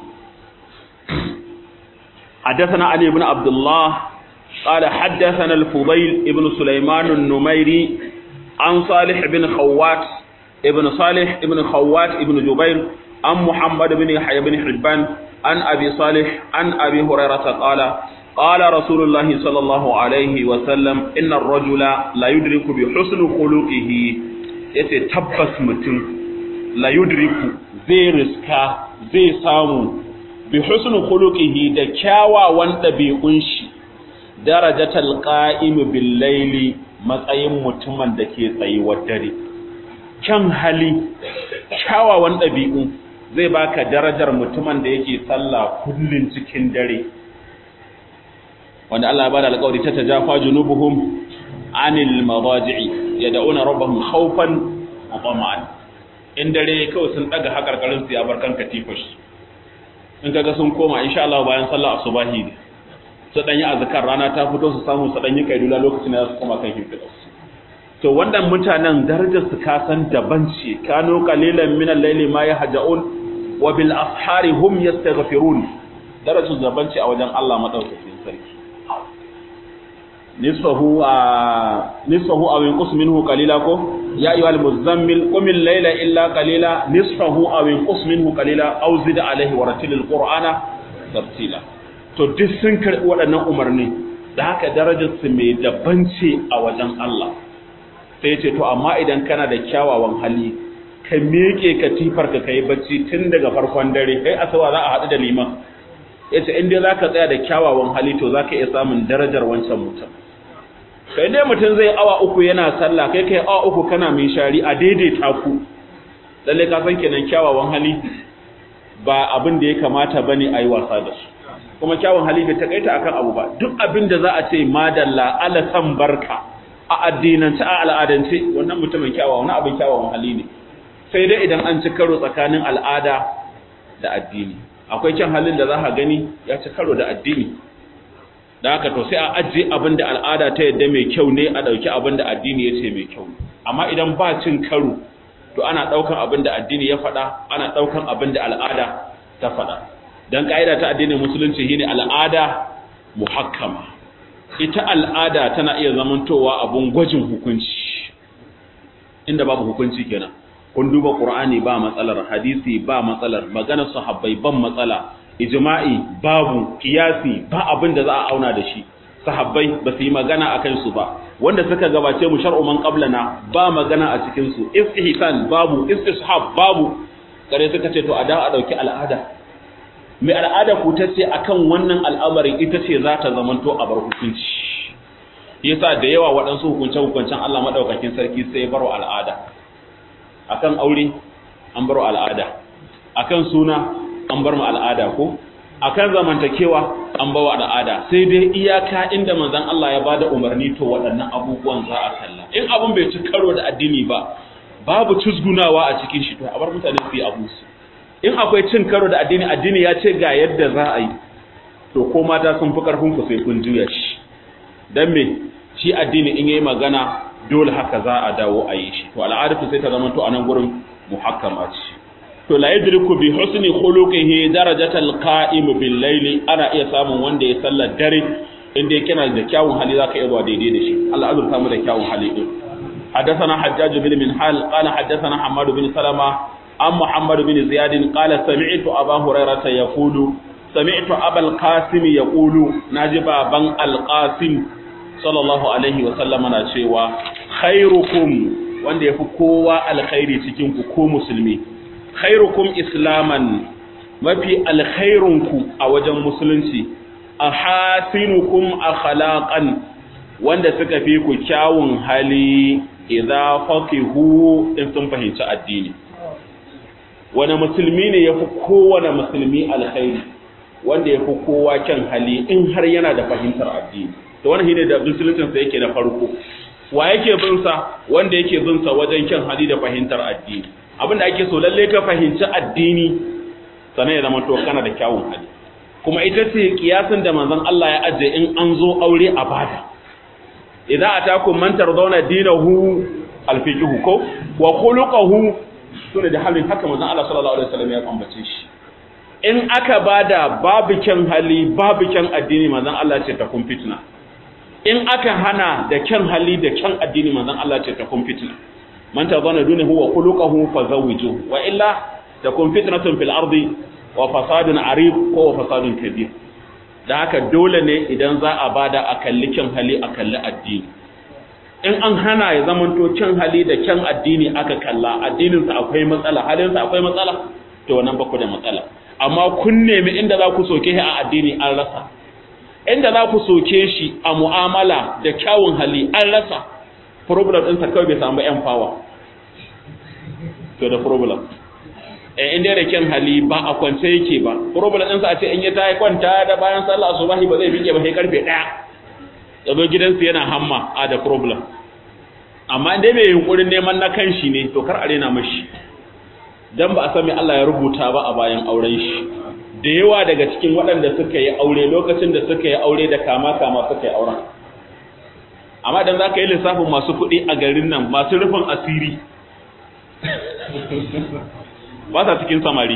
حدثنا علي بن عبد الله قال حدثنا الفضيل ابن سليمان النميري عن صالح بن خوات ابن صالح ابن خوات ابن جبير عن محمد بن يحيى بن حبان عن أبي صالح عن أبي هريرة قال قال رسول الله صلى الله عليه وسلم إن الرجل لا يدرك بحسن خلقه yace tabbas mutum la yudriku zai riska zai samu bi husnu khuluqihi da kyawawan dabi'un shi darajatal qa'im bil layli matsayin mutumin da ke tsayuwar dare kyan hali kyawawan dabi'u zai baka darajar mutumin da yake sallah kullun cikin dare wanda Allah ya bada alƙawari ta tajafa junubuhum anil madaji'i yad'una rabbahum khawfan wa tama'an in dare kawai sun daga hakarkarin su ya bar kan katifar su in kaga sun koma insha Allah bayan sallah asubahi ne su dan yi azkar rana ta fito su samu su dan yi kaidula lokacin da su koma kan himfida to wannan mutanen darajar su ka san daban ce kanu qalilan min al-layli ma yahja'un wa bil ashari hum yastaghfirun darajar daban ce a wajen Allah madaukakin sarki nisfahu a nisfahu aw yanqus minhu qalila ko ya ayyuhal muzammil qum al-layla illa qalila nisfahu aw yanqus minhu qalila aw zid alayhi wa ratilil qur'ana tartila to duk sun karbi waɗannan umarni da haka darajarsu mai daban ce a wajen Allah sai ce to amma idan kana da kyawawan hali ka miƙe katifar ka kai bacci tun daga farkon dare kai asawa za a haɗu da liman yace in dai zaka tsaya da kyawawan hali to zaka iya samun darajar wancan mutum kai dai mutum zai awa uku yana sallah kai kai awa uku kana mai shari a daidaita ku lalle ka san kenan kyawawan hali ba abin da ya kamata bane ayi wasa da su kuma kyawun hali bai takaita akan abu ba duk abin da za a ce madalla ala san barka a addinance a al'adance wannan mutumin kyawawa wani abin kyawawan hali ne sai dai idan an ci karo tsakanin al'ada da addini akwai kyan halin da za ka gani ya ci karo da addini da haka to sai a ajiye abin da al'ada ta yadda mai kyau ne a ɗauki abin da addini ya ce mai kyau amma idan ba cin karo to ana ɗaukan abin da addini ya faɗa ana ɗaukan abin da al'ada ta faɗa don ƙa'ida ta addinin musulunci shine al'ada muhakkama ita al'ada tana iya zamantowa abun gwajin hukunci inda babu hukunci kenan kun duba qur'ani ba matsalar hadisi ba matsalar maganar sahabbai ban matsala ijma'i babu kiyasi ba abin da za a auna da shi sahabbai ba su yi magana a kansu ba wanda suka gabace mu shar'u man qablana ba magana a cikin su istihsan babu istishab babu kare suka ce to a da a dauki al'ada mai al'ada ku ta ce akan wannan al'amarin ita ce za ta zamanto a bar hukunci yasa da yawa waɗansu hukunce hukuncen Allah madaukakin sarki sai baro al'ada akan aure an baro al'ada akan suna an bar mu al'ada ko akan zamantakewa an bawa al'ada sai dai iyaka inda manzon Allah ya bada umarni to waɗannan abubuwan za a kalla in abun bai ci karo da addini ba babu cusgunawa a cikin shi to a bar mutane su yi abu su in akwai cin karo da addini addini ya ce ga yadda za a yi to ko mata sun fi karfin ku sai kun juya shi dan me shi addini in yayi magana dole haka za a dawo a yi shi to al'adatu sai ta zama to a nan gurin muhakkama ce to la yadriku bi husni khuluqihi darajatal qa'im bil layli ana iya samun wanda ya sallar dare inda yake na da kyawun hali zaka iya zuwa daidai da shi Allah azurta mu da kyawun hali din حدثنا حجاج بن منحال قال حدثنا حماد بن سلمة عن محمد بن زياد قال سمعت أبا هريرة يقول سمعت أبا القاسم يقول نجب بن القاسم صلى الله عليه وسلم نشيوا خيركم wanda yafi kowa alkhairi cikin ku ko musulmi khairukum islaman mafi alkhairunku a wajen musulunci ahasinukum akhlaqan wanda suka fi ku kyawun hali idza faqihu in sun fahimci addini wani musulmi ne yafi kowane musulmi alkhairi wanda yafi kowa kyan hali in har yana da fahimtar addini to wannan shine da musuluncin sa yake na farko wa yake bin sa wanda yake bin sa wajen kyan hali da fahimtar addini abinda ake so lalle ka fahimci addini sannan ya zama to kana da kyawun hali kuma ita ce kiyasin da manzon Allah ya aje in an zo aure a bada idza atakum man tardawna dinahu alfiqhu ko wa khuluquhu sune da halin haka manzon Allah sallallahu alaihi wasallam ya ambace shi in aka bada babu kyan hali babu kyan addini manzon Allah ce ta kun fitna in aka hana da kyan hali da kyan addini manzon Allah ce ta kun fitna man tadana dunahu wa khuluquhu fazawiju wa illa takun fitnatun fil ardi wa fasadun arib ko wa fasadun kabir da haka dole ne idan za a bada a kalli kyan hali a kalli addini in an hana ya zamanto kyan hali da kyan addini aka kalla addininsa akwai matsala halinsa akwai matsala to wannan ba ku da matsala amma kun nemi inda za ku soke shi a addini an rasa inda za ku soke shi a mu'amala da kyawun hali an rasa problem ɗinsa kawai bai samu yan power to da problem eh inda da kyan hali ba a kwance yake ba problem ɗinsa a ce in ya ta yi kwanta da bayan sallah asubahi ba zai bige ba sai karfe ɗaya ya zo gidansu yana hamma a da problem amma inda mai yunkurin neman na kan shi ne to kar a rena mashi dan ba a san me Allah ya rubuta ba a bayan auren shi da yawa daga cikin waɗanda suka yi aure lokacin da suka yi aure da kama kama suka yi auren amma idan za ka yi lissafin masu kuɗi a garin nan masu rufin asiri ba sa cikin samari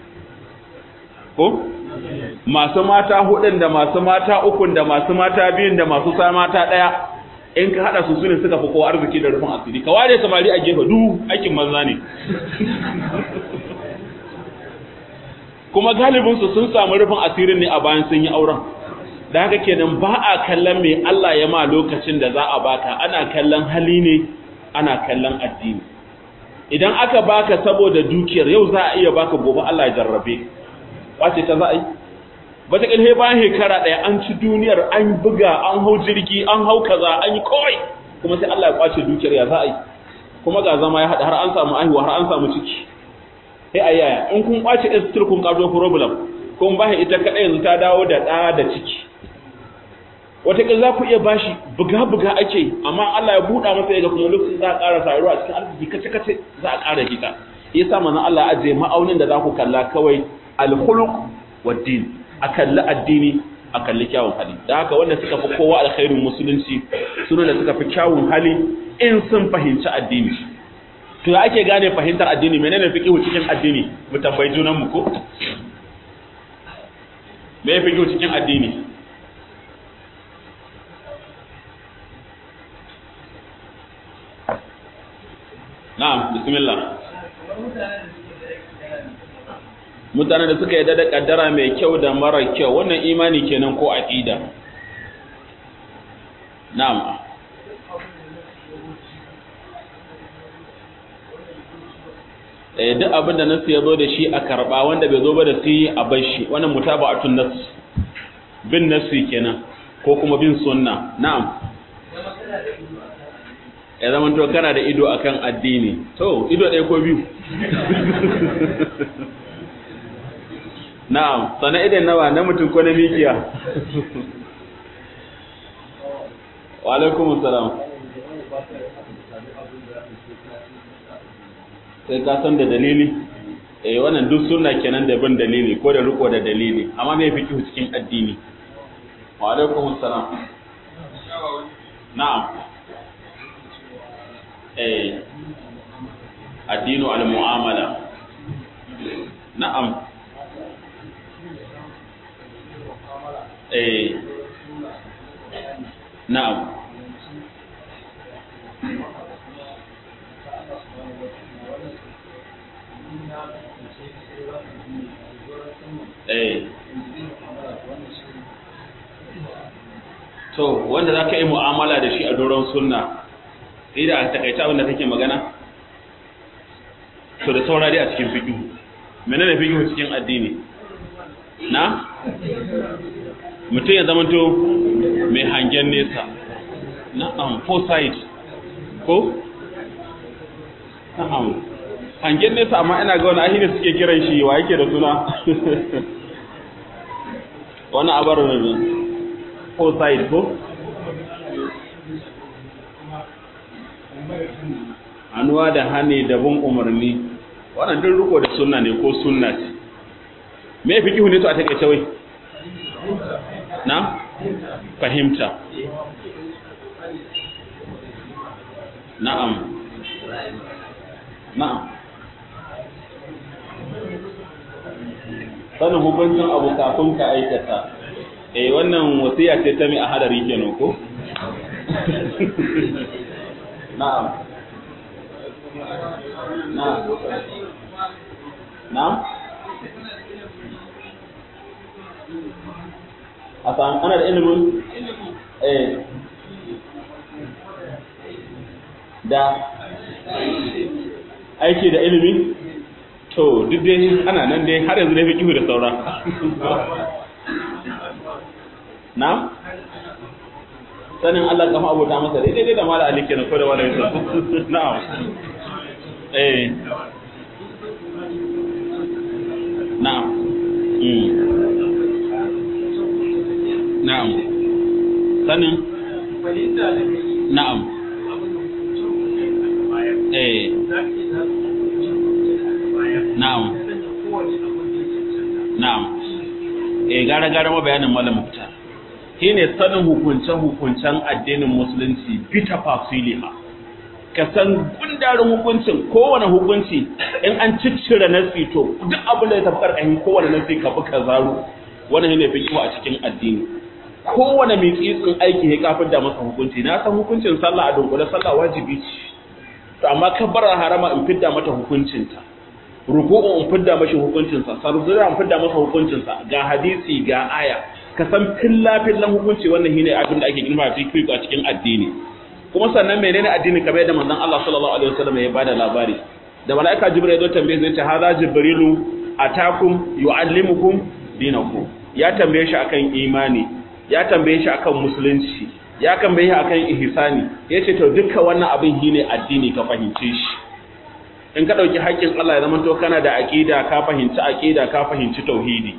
ko masu mata hudun da masu mata ukun da masu mata biyun da masu sa mata ɗaya in ka haɗa su sune suka fi kowa arziki da rufin asiri ka ware samari a gefe du aikin manza ne kuma galibinsu sun samu rufin asirin ne a bayan sun yi auren da haka kenan ba a kallon me Allah ya ma lokacin da za a baka ana kallon hali ne ana kallon addini idan aka baka saboda dukiyar yau za a iya baka gobe Allah ya jarrabe wace ta za a yi wata ƙilhe bayan shekara ɗaya an ci duniyar an buga an hau jirgi an hau kaza an yi kawai kuma sai Allah ya kwace dukiyar ya za a yi kuma ga zama ya haɗa har an samu aihuwa har an samu ciki sai a yaya in kun kwace estir kun ƙarzo problem kun ba ita kaɗai yanzu ta dawo da ɗa da ciki wataƙil za ku iya bashi buga-buga ake amma Allah ya buɗa masa ya ga kuma lokacin za a ƙara sayarwa a cikin arziki kace-kace za a ƙara hita ya sa mana Allah ajiye ma'aunin da za ku kalla kawai alhuluk wa din a kalli addini a kalli kyawun hali da haka wanda suka fi kowa alkhairin musulunci suna da suka fi kyawun hali in sun fahimci addini to ya ake gane fahimtar addini menene fiqhu cikin addini mu tambayi junan mu ko me fiqhu cikin addini Na'am, bismillah. Mutane da suka yadda da kaddara mai kyau da mara kyau, wannan imani kenan ko aqida. Na'am. Eh duk abin da nasu ya zo da shi a karba wanda bai zo ba da su a bar shi, wannan mutaba'atun nas. Bin nasu kenan ko kuma bin sunna. Na'am. ya zama to kana da ido akan addini to ido ɗaya ko biyu na'am sana idan nawa na mutum ko na mikiya wa alaikum salam sai ka san da dalili eh wannan duk sunna kenan da bin dalili ko da riko da dalili amma me fi cikin addini wa alaikum salam na'am eh addinu al-mu'amala na'am eh na'am eh to wanda za ka yi mu'amala da shi a doron sunna sai da a takaita abin da kake magana to da saura dai a cikin fiƙi menene fiƙi cikin addini na mutum ya zama to mai hangen nesa na'am foresight ko na'am hangen nesa amma ina ga wani ahini suke kiran shi wa yake da suna wani abar foresight ko hannuwa da hane da bin umarni wannan duk riko da sunna ne ko sunna ce me fi kihu ne to a take wai na fahimta na'am na'am sanin hukuncin abu kafin ka aikata eh wannan wasiya ce ta mai a hadari kenan ko na'am na'am na'am a san ana da ilimin eh da aiki da ilimi to duk dai ana nan dai har yanzu dai fi kihu da saura na'am sanin Allah kama abota masa daidai dai da mala ali kenan ko da wala yusuf na'am eh na'am mm na'am sanin na'am eh na'am na'am eh gara gara ma bayanin malam mufta shine sanin hukunce-hukuncen addinin musulunci bita fasiliha ka san gundarin hukuncin kowane hukunci in an ciccire nasi to duk abin da ya tafi karkashin kowane nasi ka fi ka zaro wannan shine fiqhu a cikin addini kowane mai kitsin aiki ya kafin da masa hukunci na san hukuncin sallah a dunkule sallah wajibi ce to amma kabbarar harama in fidda mata hukuncinta ruku'u in fidda mashi hukuncinsa sarzura in fidda masa hukuncinsa ga hadisi ga aya ka san filla fillan hukunci wannan shine abin da ake girma fi a cikin addini kuma sannan menene addini kamar yadda manzon Allah sallallahu alaihi wasallam ya bada labari da malaika jibril ya zo tambaye zai ce hadha jibrilu atakum yuallimukum dinakum ya tambaye shi akan imani ya tambaye shi akan musulunci ya tambaye shi akan ihsani yace to dukkan wannan abin shine addini ka fahimce shi in ka dauki haƙƙin Allah ya zama to kana da aqida ka fahimci aqida ka fahimci tauhidi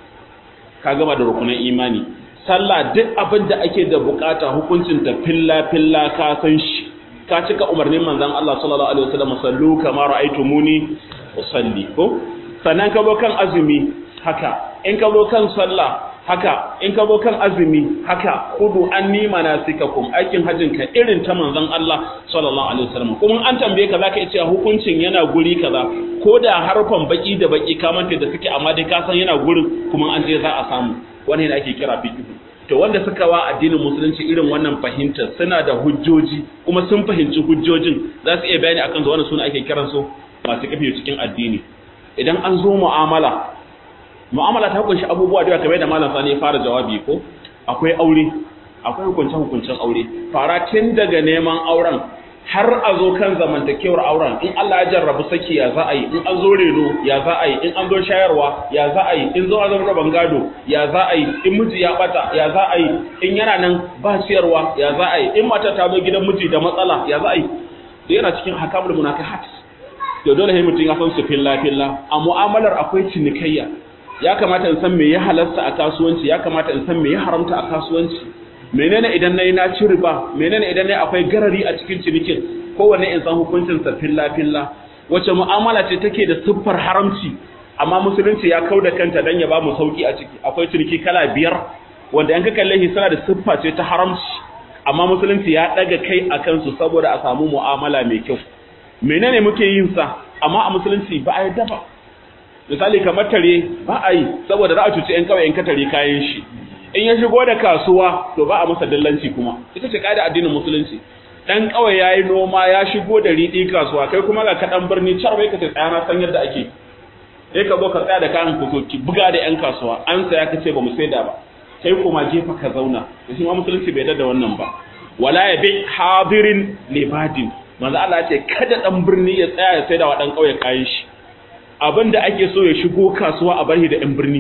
ka gama da rukunin imani sallah duk abin da ake da bukata hukuncin ta filla filla ka san shi ka cika umarnin manzon Allah sallallahu alaihi wasallam sallu kama ra'aytumuni usalli ko sannan ka zo kan azumi haka in ka zo kan sallah haka in ka zo kan azumi haka kudu anni manasikakum aikin hajjin ka irin ta manzon Allah sallallahu alaihi wasallam kuma an tambaye ka zaka iya hukuncin yana guri kaza ko da harfan baki da baki ka manta da suke amma dai ka san yana gurin kuma an je za a samu wannan ne ake kira fiqh to wanda suka wa addinin musulunci irin wannan fahimtar suna da hujjoji kuma sun fahimci hujjojin za su iya bayani akan su wannan suna ake kiransu masu kafi cikin addini idan an zo mu'amala mu'amala ta kunshi abubuwa da kamar da malam sani ya fara jawabi ko akwai aure akwai hukuncen hukuncen aure fara tun daga neman auren har a zo kan zamantakewar auren in Allah ya jarrabu saki ya za a yi in an zo reno ya za a yi in an zo shayarwa ya za a yi in zo a zama rabon gado ya za a yi in miji ya bata ya za a yi in yana nan ba ciyarwa ya za a yi in mata ta zo gidan miji da matsala ya za a yi da yana cikin hakamul munafihat to dole sai mutum ya san su filla filla a mu'amalar akwai cinikayya ya kamata in san me ya halasta a kasuwanci ya kamata in san me ya haramta a kasuwanci menene idan nayi na ci riba menene idan nayi akwai garari a cikin cinikin kowanne in san hukuncin sa filla filla wace mu'amala ce take da siffar haramci amma musulunci ya kauda kanta dan ya ba mu sauki a ciki akwai ciniki kala biyar wanda an ka kalle shi suna da siffa ce ta haramci amma musulunci ya daga kai akan su saboda a samu mu'amala mai kyau menene muke yin sa amma a musulunci ba a yadda ba misali kamar tare ba a yi saboda za a cuci yan kawai in ka tare kayan shi in ya shigo da kasuwa to ba a masa dillanci kuma ita ce kaida addinin musulunci dan kawai yayi noma ya shigo da riɗi kasuwa kai kuma ga kaɗan birni char bai ka ce tsaya na san yadda ake sai ka zo ka tsaya da kayan kusoki buga da yan kasuwa an saya ka ce ba mu saida ba kai kuma gefa ka zauna da shi ma musulunci bai da wannan ba wala ya bi hadirin libadin manzo Allah ce kada dan birni ya tsaya ya saida wa dan kauye kayan shi abinda ake so ya shigo kasuwa a barhi da yan birni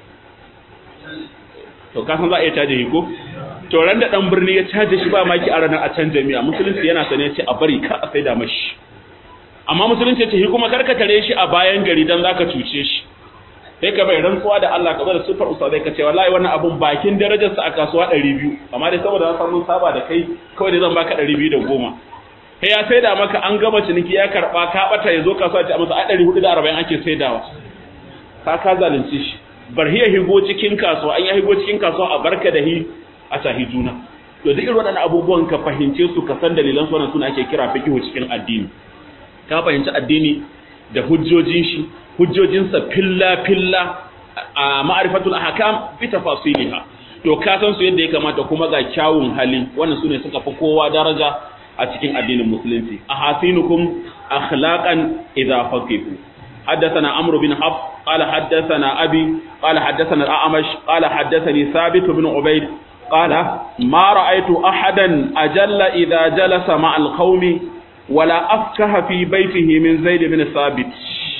to ka san za a iya caje shi ko to ran da dan birni ya caje shi ba maki a ranar a can jami'a musulunci yana sane ce a bari ka a saida mashi amma musulunci ce shi kuma karkatare shi a bayan gari dan zaka cuce shi sai ka bai rantsuwa da Allah ka bar sufar ustazai ka ce wallahi wannan abun bakin darajar sa a kasuwa 200 amma dai saboda na samu saba da kai kawai dai zan baka 210 sai ya saida maka an gama ciniki ya karba ka bata yazo kasuwa ta masa a 440 ake saidawa ka ka zalunce shi bar hiya higo cikin kasuwa an ya higo cikin kasuwa a barka da hi a tahi juna to duk irin waɗannan abubuwan ka fahimce su ka san dalilan su wannan suna ake kira fiqhu cikin addini ka fahimci addini da hujjojin shi hujjojinsa filla filla a ma'rifatul ahkam bi tafasiliha to ka san su yadda ya kamata kuma ga kyawun hali wannan sune suka fi kowa daraja a cikin addinin musulunci ahasinukum akhlaqan idza faqihu حدثنا عمرو بن حفص قال حدثنا أبي قال حدثنا الأعمش قال حدثني ثابت بن عبيد قال ما رأيت أحدا أجل إذا جلس مع القوم ولا أفكه في بيته من زيد بن ثابت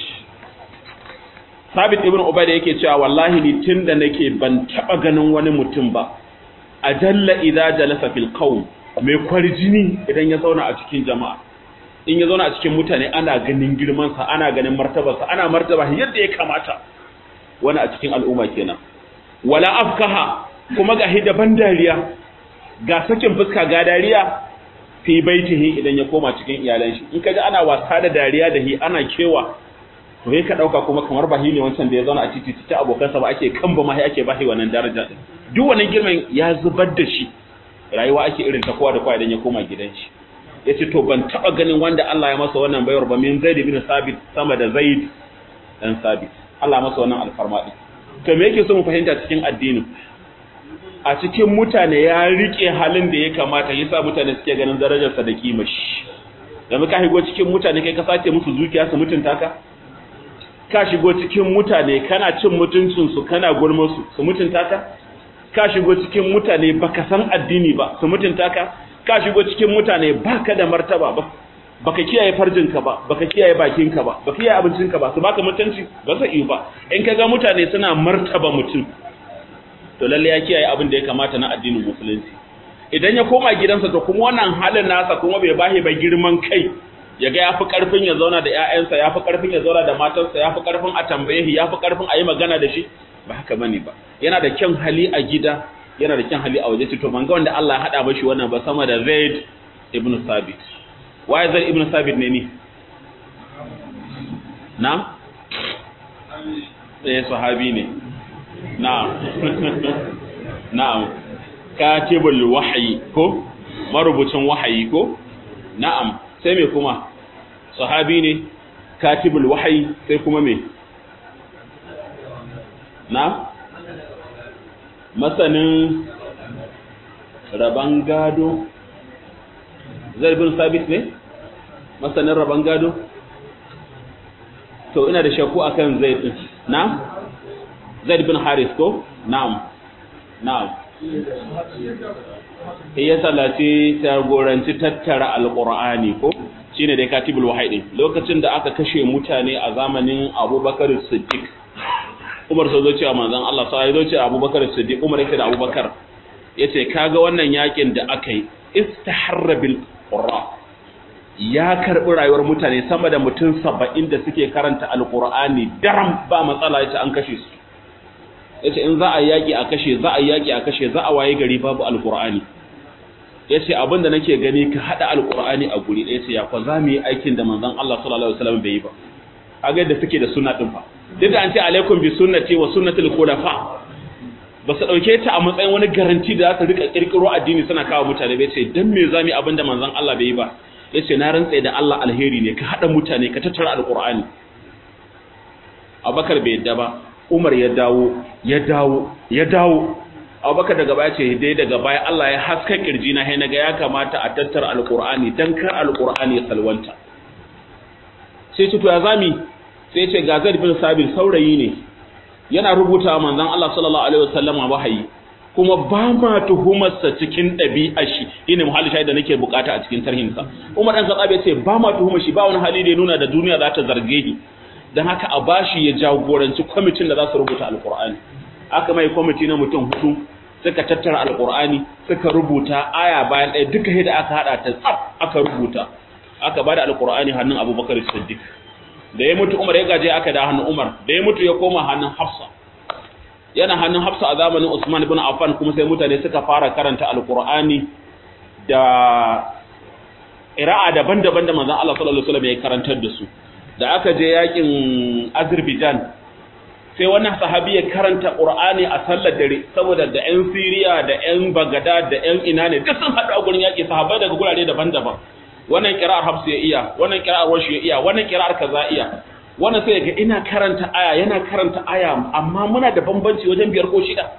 ثابت ابن عبيد yake cewa wallahi ni tunda nake ban taba ganin wani mutum ba ajalla idza jalasa fil qawm mai kwarjini idan ya zauna a cikin jama'a in ya zauna a cikin mutane ana ganin girmansa ana ganin martabarsa ana martaba yadda ya kamata wani a cikin al'umma kenan wala afkaha kuma ga daban dariya ga sakin fuska ga dariya fi baitihi idan ya koma cikin iyalan shi in kaji ana wasa da dariya da hi ana kewa to sai ka dauka kuma kamar bahi ne wancan da ya zauna a titi titi abokansa ba ake kan ba ma ake bahi wannan daraja din duk wannan girman ya zubar da shi rayuwa ake irin ta kowa da kowa idan ya koma gidan shi yace to ban taba ganin wanda Allah ya masa wannan bayar ba min Zaid bin Sabit sama da Zaid dan Sabit Allah masa wannan alfarma din to me yake so mu fahimta cikin addini a cikin mutane ya rike halin da ya kamata yasa mutane suke ganin darajarsa da kimar shi yanzu ka shigo cikin mutane kai ka sace musu zuciya su mutunta ka ka shigo cikin mutane kana cin mutuncin su kana gulmar su su mutunta ka ka shigo cikin mutane baka san addini ba su mutunta ka ka shigo cikin mutane baka da martaba ba baka kiyaye farjinka ba baka kiyaye bakinka ba baka kiyaye abincinka ba su baka mutunci ba zai yi ba in kaga mutane suna martaba mutum to lalle ya kiyaye abin da ya kamata na addinin musulunci idan ya koma gidansa to kuma wannan halin nasa kuma bai bahi ba girman kai ya ga yafi karfin ya zauna da ƴaƴansa yafi karfin ya zauna da matarsa yafi karfin a tambaye shi yafi karfin a yi magana da shi ba haka bane ba yana da kyan hali a gida yana da kyan hali a waje to ban ga wanda Allah ya hada mashi wannan ba sama da Zaid ibn Sabit waye Zaid ibn Sabit ne ni na eh sahabi ne na'am na'am katibul wahyi ko marubucin wahayi ko na'am sai me kuma sahabi ne katibul wahyi sai kuma me na masanin raban gado zai bin sabit ne masanin raban gado to ina da shakku akan zai din na zaid bin haris ko na'am na'am ya salaci jagoranci tattara alqur'ani ko shine dai katibul wahyi lokacin da aka kashe mutane a zamanin abubakar siddiq umar sai zo cewa manzon Allah sai zo cewa abubakar siddiq umar yake da abubakar yace kaga wannan yakin da aka yi istaharra bil qurra ya karbi rayuwar mutane sama da mutum 70 da suke karanta alqur'ani daram ba matsala yace an kashe su yace in za a yaki a kashe za a yaki a kashe za a waye gari babu alqur'ani yace abinda nake gani ka hada alqur'ani a guri ɗaya yace ya fa za mu yi aikin da manzon Allah sallallahu alaihi wasallam bai yi ba kaga yadda suke da sunna din fa duk da an ce alaikum bi sunnati wa sunnatil khulafa ba su dauke ta a matsayin wani garanti da za su rika kirkiro addini suna kawo mutane bai ce dan me zamu yi abinda manzon Allah bai yi ba yace na rantsa da Allah alheri ne ka hada mutane ka tattara alqur'ani Abubakar bai yadda ba Umar ya dawo ya dawo ya dawo Abubakar daga baya ce dai daga baya Allah ya haska kirji na naga ya kamata a tattara alqur'ani dan kar alqur'ani ya salwanta sai ce to ya zami sai ce ga Zaid bin Sabit saurayi ne yana rubuta manzon Allah sallallahu alaihi wasallama wahayi kuma ba ma tuhumarsa cikin ɗabi'a shi shine muhalli shaida nake bukata a cikin tarhinsa Umar dan Khattab ya ce ba ma tuhumar shi ba wani hali da ya nuna da duniya za ta zarge shi dan haka a bashi ya jagoranci kwamitin da za su rubuta alqur'ani aka mai kwamiti na mutum hudu suka tattara alqur'ani suka rubuta aya bayan ɗaya duka yadda aka hada ta tsaf aka rubuta aka bada alqur'ani hannun Abubakar Siddiq da ya mutu Umar ya gaje aka da hannun Umar da ya mutu ya koma hannun Hafsa yana hannun Hafsa a zamanin Usman ibn Affan kuma sai mutane suka fara karanta Alqur'ani da qira'a daban-daban da manzon Allah sallallahu alaihi wasallam ya karantar da su da aka je yakin Azerbaijan sai wannan sahabi ya karanta Qur'ani a sallar dare saboda da ƴan Syria da ƴan Baghdad da ƴan ina ne duk sun haɗu a gurin yaki sahabbai daga gurare daban-daban wannan kira'ar hafsu ya iya wannan kira'ar washi ya iya wannan kira'ar kaza iya wannan sai ga ina karanta aya yana karanta aya amma muna da bambanci wajen biyar ko shida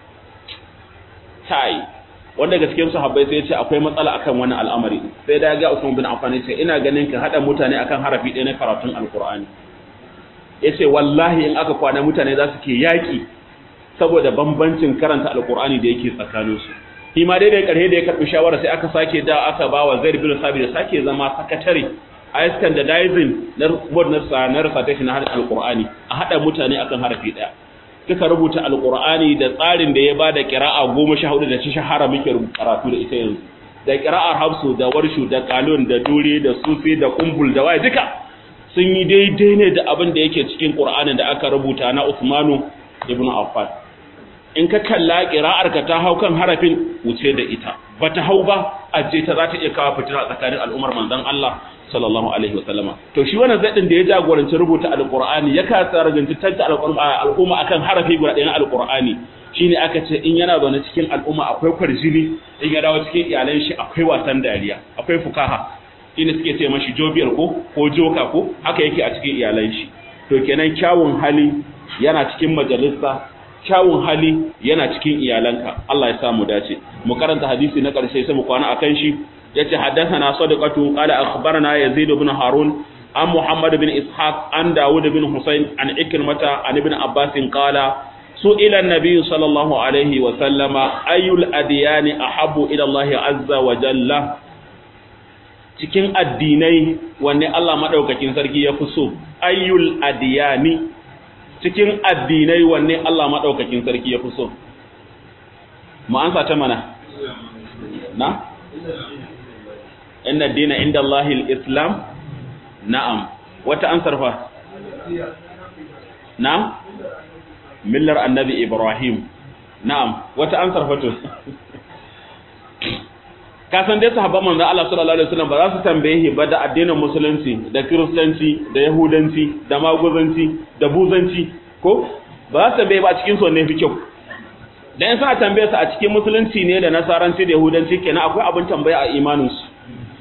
kai wanda gaskiyar sahabbai sai ya ce akwai matsala akan wannan al'amari sai da ga Usman bin Affan ya ce ina ganin ka hada mutane akan harafi ɗaya na karatun alqur'ani yace wallahi in aka kwana mutane za su ke yaki saboda bambancin karanta alqur'ani da yake tsakaninsu shi ma dai da karhe da ya karbi shawara sai aka sake da aka ba wa Zaid bin Sabit da sake zama sakatare a standardizing na board na na recitation na hadin alqur'ani a hada mutane akan harafi daya suka rubuta alqur'ani da tsarin da ya bada qira'a 14 da ci shahara muke karatu da ita yanzu da qira'ar hafsu da warshu da qalun da dure da sufi da kumbul da waye duka sun yi daidai ne da abin da yake cikin qur'anin da aka rubuta na Uthmanu ibn Affan in ka kalla ka ta hau kan harafin wuce da ita ba ta hau ba a je ta za ta iya kawo fitina tsakanin al'ummar manzon Allah sallallahu alaihi wa sallama to shi wannan zaɗin da ya jagoranci rubuta alqur'ani ya kasa raganci tanta al'umma akan harafi guda ɗaya na alqur'ani shine aka ce in yana zaune cikin al'umma akwai kwarjini in ya dawo cikin iyalan shi akwai wasan dariya akwai fukaha shine suke ce mashi jobiyar ko ko joka ko haka yake a cikin iyalan shi to kenan kyawun hali yana cikin majalisa kyawun hali yana cikin iyalanka Allah ya samu dace mu karanta hadisi na ƙarshe sai mu kwana akan shi yace haddathana sadaqatu qala akhbarana yazid ibn harun an muhammad bin ishaq an dawud bin husayn an ikrimata an ibn abbas qala سئل النبي صلى الله عليه وسلم أي الأديان أحب إلى الله عز وجل cikin addinai wanne Allah madaukakin sarki ya fi so ayyul adiyani cikin addinai wanne Allah madaukakin sarki ya fi so mu ansa ta mana na inna dina inda Allahil islam na'am wata ansar fa na'am millar annabi ibrahim na'am wata ansar fa to ka san dai sahabban manzo Allah sallallahu alaihi wasallam ba za su tambaye ba da addinin musulunci da kiristanci da yahudanci da maguzanci da buzanci ko ba za su tambaye ba cikin su ne fi kyau dan suna tambaye su a cikin musulunci ne da nasaranci da yahudanci kenan akwai abin tambaya a imanin su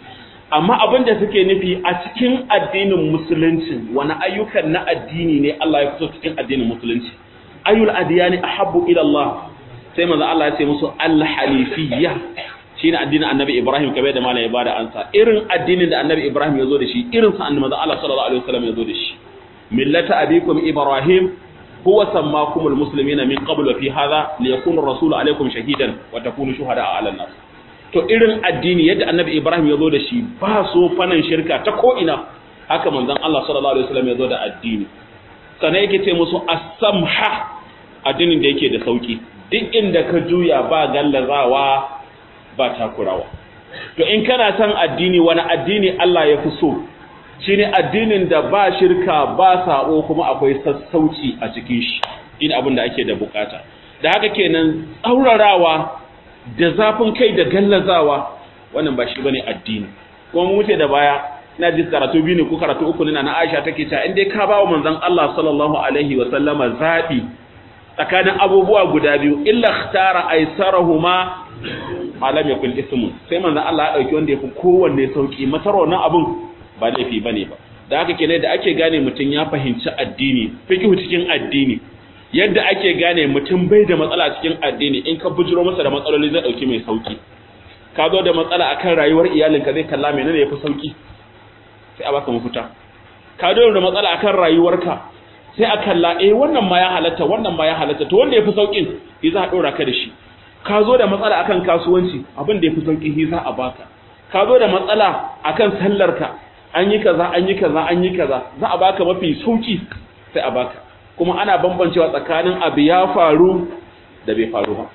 amma abin da suke nufi a cikin addinin musulunci wani ayyukan na addini ne Allah ya fito cikin addinin musulunci ayyul adiyani ahabbu ila Allah sai manzo Allah ya ce musu al-hanifiyya shine addinin Annabi Ibrahim kabe da malai ya bada ansa irin addinin da Annabi Ibrahim ya zo da shi irin sa annabi Allah sallallahu alaihi wasallam ya zo da shi millata abikum Ibrahim huwa sammakumul muslimina min qabl wa fi hadha liyakuna ar-rasulu alaykum shahidan wa takunu shuhada 'ala an-nas to irin addini yadda Annabi Ibrahim ya zo da shi ba so fanan shirka ta ko ina haka manzon Allah sallallahu alaihi wasallam ya zo da addini sannan yake ce musu as-samha addinin da yake da sauki duk inda ka juya ba gallazawa ba takurawa to in kana son addini wani addini Allah ya fi so shine addinin da ba shirka ba sabo kuma akwai sassauci a cikin shi ina abin da ake da bukata da haka kenan tsaurarawa da zafin kai da gallazawa wannan ba shi bane addini kuma mu wuce da baya ina ji karatu biyu ne ko karatu uku ne na Aisha take cewa in dai ka bawa manzon Allah sallallahu alaihi wa sallama zabi tsakanin abubuwa guda biyu illa ikhtara aisarahuma malam yakul ismun sai manzon Allah ya dauki wanda yafi kowanne sauki matar wannan abun ba laifi bane ba da haka kenan da ake gane mutum ya fahimci addini fiqhu cikin addini yadda ake gane mutum bai da matsala cikin addini in ka bujiro masa da matsaloli zai dauki mai sauki ka zo da matsala akan rayuwar iyalinka zai kalla menene yafi sauki sai a baka mafita ka zo da matsala akan rayuwarka sai a kalla eh wannan ma ya halatta wannan ma ya halatta to wanda yafi saukin shi za a dora ka da shi ka zo da matsala akan kasuwanci abin da yafi sauki shi za a baka ka zo da matsala akan sallarka an yi kaza an yi kaza an yi kaza za a baka mafi sauki sai a baka kuma ana bambancewa tsakanin abu ya faru da bai faru ba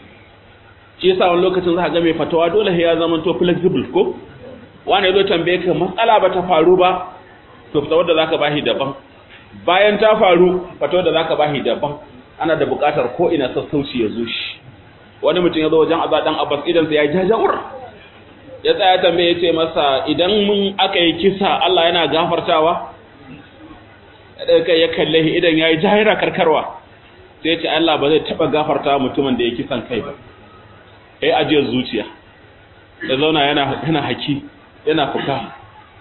shi yasa wani lokacin za ka ga mai fatawa dole ya zama to flexible ko wani ya zo tambaye ka matsala ba ta faru ba to fatawar da zaka bashi daban bayan ta faru fatawar da zaka bashi daban ana da buƙatar ko ina sassauci ya zo shi wani mutum ya zo wajen azza dan abbas idan sa ya jajawur ya tsaya tambaye ya ce masa idan mun aka yi kisa Allah yana gafartawa kai ya kalle shi idan yayi jahira karkarwa sai ya ce Allah ba zai taba gafarta mutumin da ya kisan kai ba sai ajiyar zuciya ya zauna yana yana haki yana fuka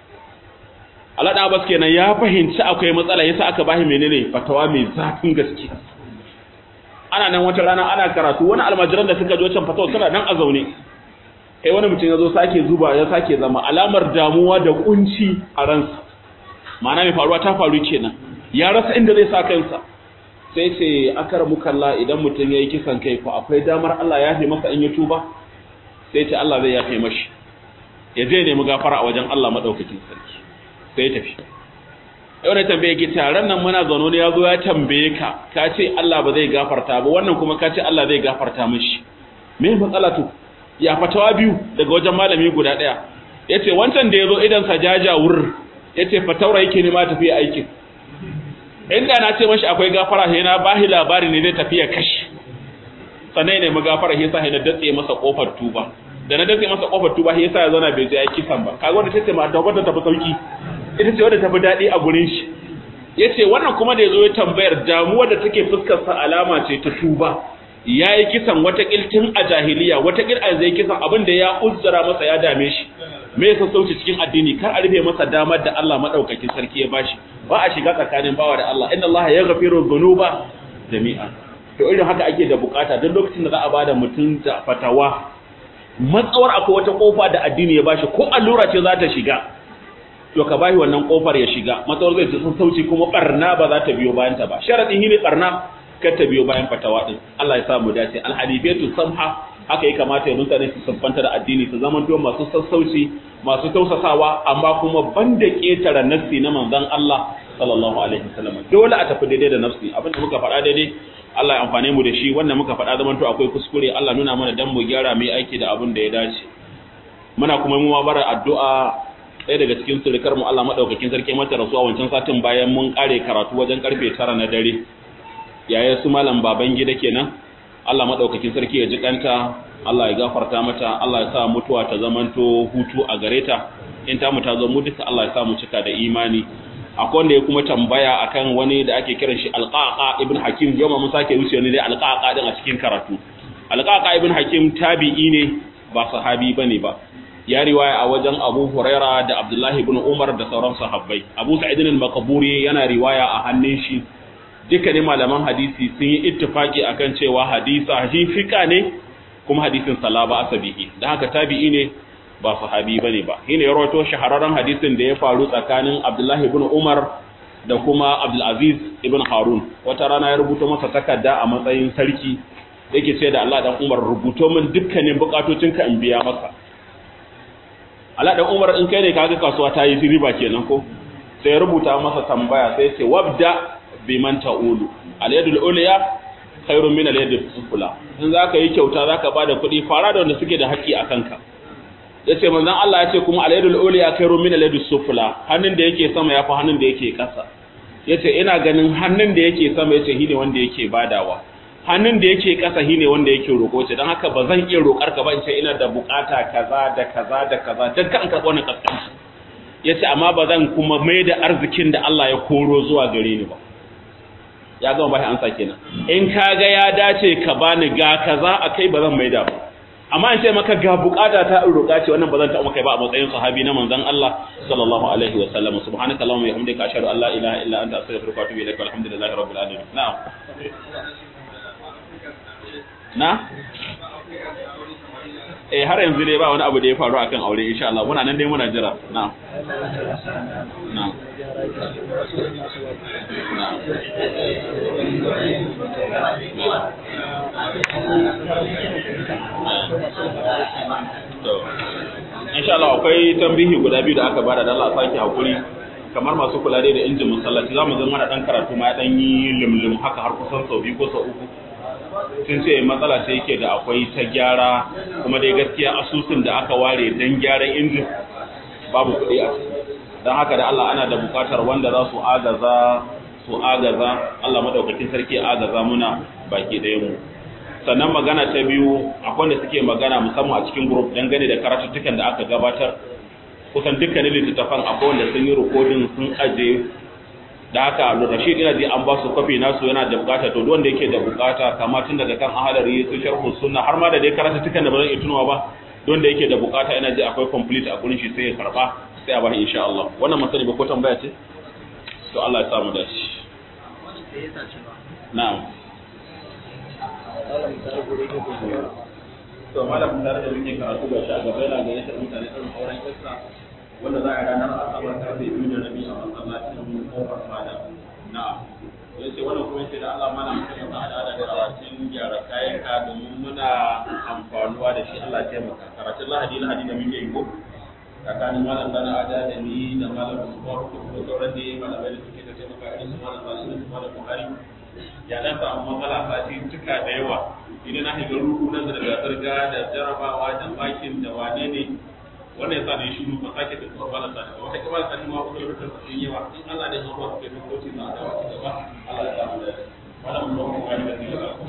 Allah da Abbas kenan ya fahimci akwai matsala yasa aka bashi menene fatawa mai zafin gaske ana nan wata rana ana karatu wani almajiran da suka jo can fatawa suna nan a zaune kai wani mutum ya zo sake zuba ya sake zama alamar damuwa da kunci a ransa ma'ana mai faruwa ta faru kenan ya rasa inda zai sa kansa sai ce akara mukalla idan mutum ya yi kisan kai ko akwai damar Allah ya fi masa in ya tuba sai ce Allah zai yafe mashi ya je nemi gafara a wajen Allah madaukakin sarki sai ya tafi yau da tambaye ki taron nan muna zaune ne ya zo ya tambaye ka ka ce Allah ba zai gafarta ba wannan kuma ka ce Allah zai gafarta mishi me matsala to ya fatawa biyu daga wajen malami guda daya yace wancan da yazo idan sa jajawur yace fataura yake ne ma tafi aikin inda na ce mashi akwai gafara sai na bahi labari ne zai tafi ya kashi sannan ne mu gafara sai sa na datse masa kofar tuba da na datse masa kofar tuba sai sa ya zauna bai je ya kisan ba kaga wanda tace ma da wanda tafi sauki ita ce wadda tafi daɗi a gurin shi ya ce wannan kuma da ya zo ya tambayar damuwa da take fuskarsa alama ce ta tuba ya yi kisan wata tun a jahiliya wata a zai kisan abin da ya uzzara masa ya dame shi me ya sassauci cikin addini kar a rufe masa damar da Allah madaukakin sarki ya bashi ba a shiga tsakanin bawa da Allah inna Allah ya ghafiru dhunuba jami'a to irin haka ake da bukata duk lokacin da za a bada mutum da fatawa matsawar akwai wata kofa da addini ya bashi ko allura ce za ta shiga to ka bashi wannan kofar ya shiga matsawar zai sun sauci kuma barna ba za ta biyo bayan ta ba sharadin shine barna kar ta biyo bayan fatawa din Allah ya sa mu dace alhanifiyatu samha haka ya kamata ya mutane su sabbanta da addini su zama to masu sassauci masu tausasawa amma kuma banda ketara nassi na manzon Allah sallallahu alaihi wasallam dole a tafi daidai da nafsi abin da muka faɗa daidai Allah ya amfane mu da shi wannan muka faɗa zaman to akwai kuskure Allah nuna mana dan mu gyara mai aiki da abin da ya dace muna kuma mu bara addu'a ɗaya daga cikin surukar mu Allah madaukakin sarki mata rasuwa wancan satin bayan mun kare karatu wajen karfe 9 na dare yaya su malam baban gida kenan Allah madaukakin sarki ya ji kanta Allah ya gafarta mata Allah ya sa mutuwa ta zamanto hutu a gare ta in ta mu ta zo mu duka Allah ya sa mu cika da imani akwai wanda ya kuma tambaya akan wani da ake kiran shi alqaqa ibn hakim yau mun sake wuce ne dai alqaqa din a cikin karatu alqaqa ibn hakim tabi'i ne ba sahabi bane ba ya riwaya a wajen Abu Huraira da Abdullah ibn Umar da sauran sahabbai Abu Sa'id al-Maqburi yana riwaya a hannun shi dukkanin malaman hadisi sun yi ittifaki akan cewa hadisa fika ne kuma hadisin salaba asabihi dan haka tabi'i ne ba sahabi bane ba shine ya rawaito shahararren hadisin da ya faru tsakanin Abdullah ibn Umar da kuma Abdul Aziz ibn Harun wata rana ya rubuta masa takarda a matsayin sarki yake ce da Allah dan Umar rubuto min dukkanin bukatocinka in biya maka Allah dan Umar in kai ne kaga kasuwa ta yi riba kenan ko sai ya rubuta masa tambaya sai ya ce wabda biman ta'ulu al-yadul ulya khairun min al-yadis sufla in zaka yi kyauta zaka bada kuɗi fara da wanda suke da haƙƙi a kanka yace manzon Allah yace kuma al-yadul ulya khairun min al-yadis sufla hannun da yake sama yafi hannun da yake ƙasa yace ina ganin hannun da yake sama yace shine wanda yake badawa hannun da yake ƙasa shine wanda yake roƙo ce dan haka ba zan iya roƙar ka ba in ce ina da bukata kaza da kaza da kaza dan kan karɓo wannan kaskanci yace amma ba zan kuma mai da arzikin da Allah ya koro zuwa gare ni ba ya gama bai ansa kenan in kaga ya dace ka bani ga kaza akai ba zan maida ba amma in ce maka ga bukata ta in roƙa ce wannan ba zan taɓa kai ba a matsayin sahabi na manzon Allah sallallahu alaihi wa sallam subhanaka allahumma wa bihamdika ashhadu an la ilaha illa anta astaghfiruka wa atubu ilaik walhamdulillahi rabbil alamin na'am na eh har yanzu dai ba wani abu da ya faru akan aure insha Allah muna nan dai muna jira na'am na'am insha Allah akwai tambihi guda biyu da aka bada da Allah sake hakuri kamar masu kula dai da injin masallaci zamu zama da dan karatu ma dan yi limlim haka har kusan sau biyu ko sau uku sun ce matsala ce yake da akwai ta gyara kuma dai gaskiya asusun da aka ware dan gyaran injin babu kuɗi a ciki don haka da Allah ana da bukatar wanda za su agaza su agaza Allah madaukakin sarki agaza muna baki ɗaya mu sannan magana ta biyu akwai wanda suke magana musamman a cikin group dangane da karatuttukan da aka gabatar kusan dukkanin littattafan akwai wanda sun yi rikodin sun aje da haka Rashid ina ji an ba su kwafi nasu yana da bukata to duk wanda yake da bukata kama tun daga kan ahalari su sharhu sunna har ma da dai karatuttukan da ba zan iya tunawa ba don da yake da bukata ina ji akwai complete a gurin shi sai ya karba sai a bashi insha Allah wannan masani ba ko tambaya ce to Allah ya sa mu dace na'am to malam tare da muke karatu ga shi a gaba yana ga yadda mutane sun auren kissa wanda za a ranar asabar karfe biyu da rabi a masallacin kofar fada na'am yace wannan kuma yace da Allah mana mutum ya hada da karatun gyara kayan ka domin muna amfanuwa da shi Allah ya taimaka karatun lahadi lahadi da muke yi ko tsakanin malam dana ada da ni da malam Usman ko kuma sauran da malamai da suke da taimaka irin su malam Salisu da malam Buhari ya dan samu matsala sati tuka da yawa idan na shiga ruku na zirga-zirga da jarabawa da bakin da wane ne wannan yasa ne shiru ba sake da kuma bala sani ba wata kamar sani ma kuma lokacin sun yawa in Allah ne ya ba su kai dokoki na da wata gaba Allah ya samu da wannan mun ba mu da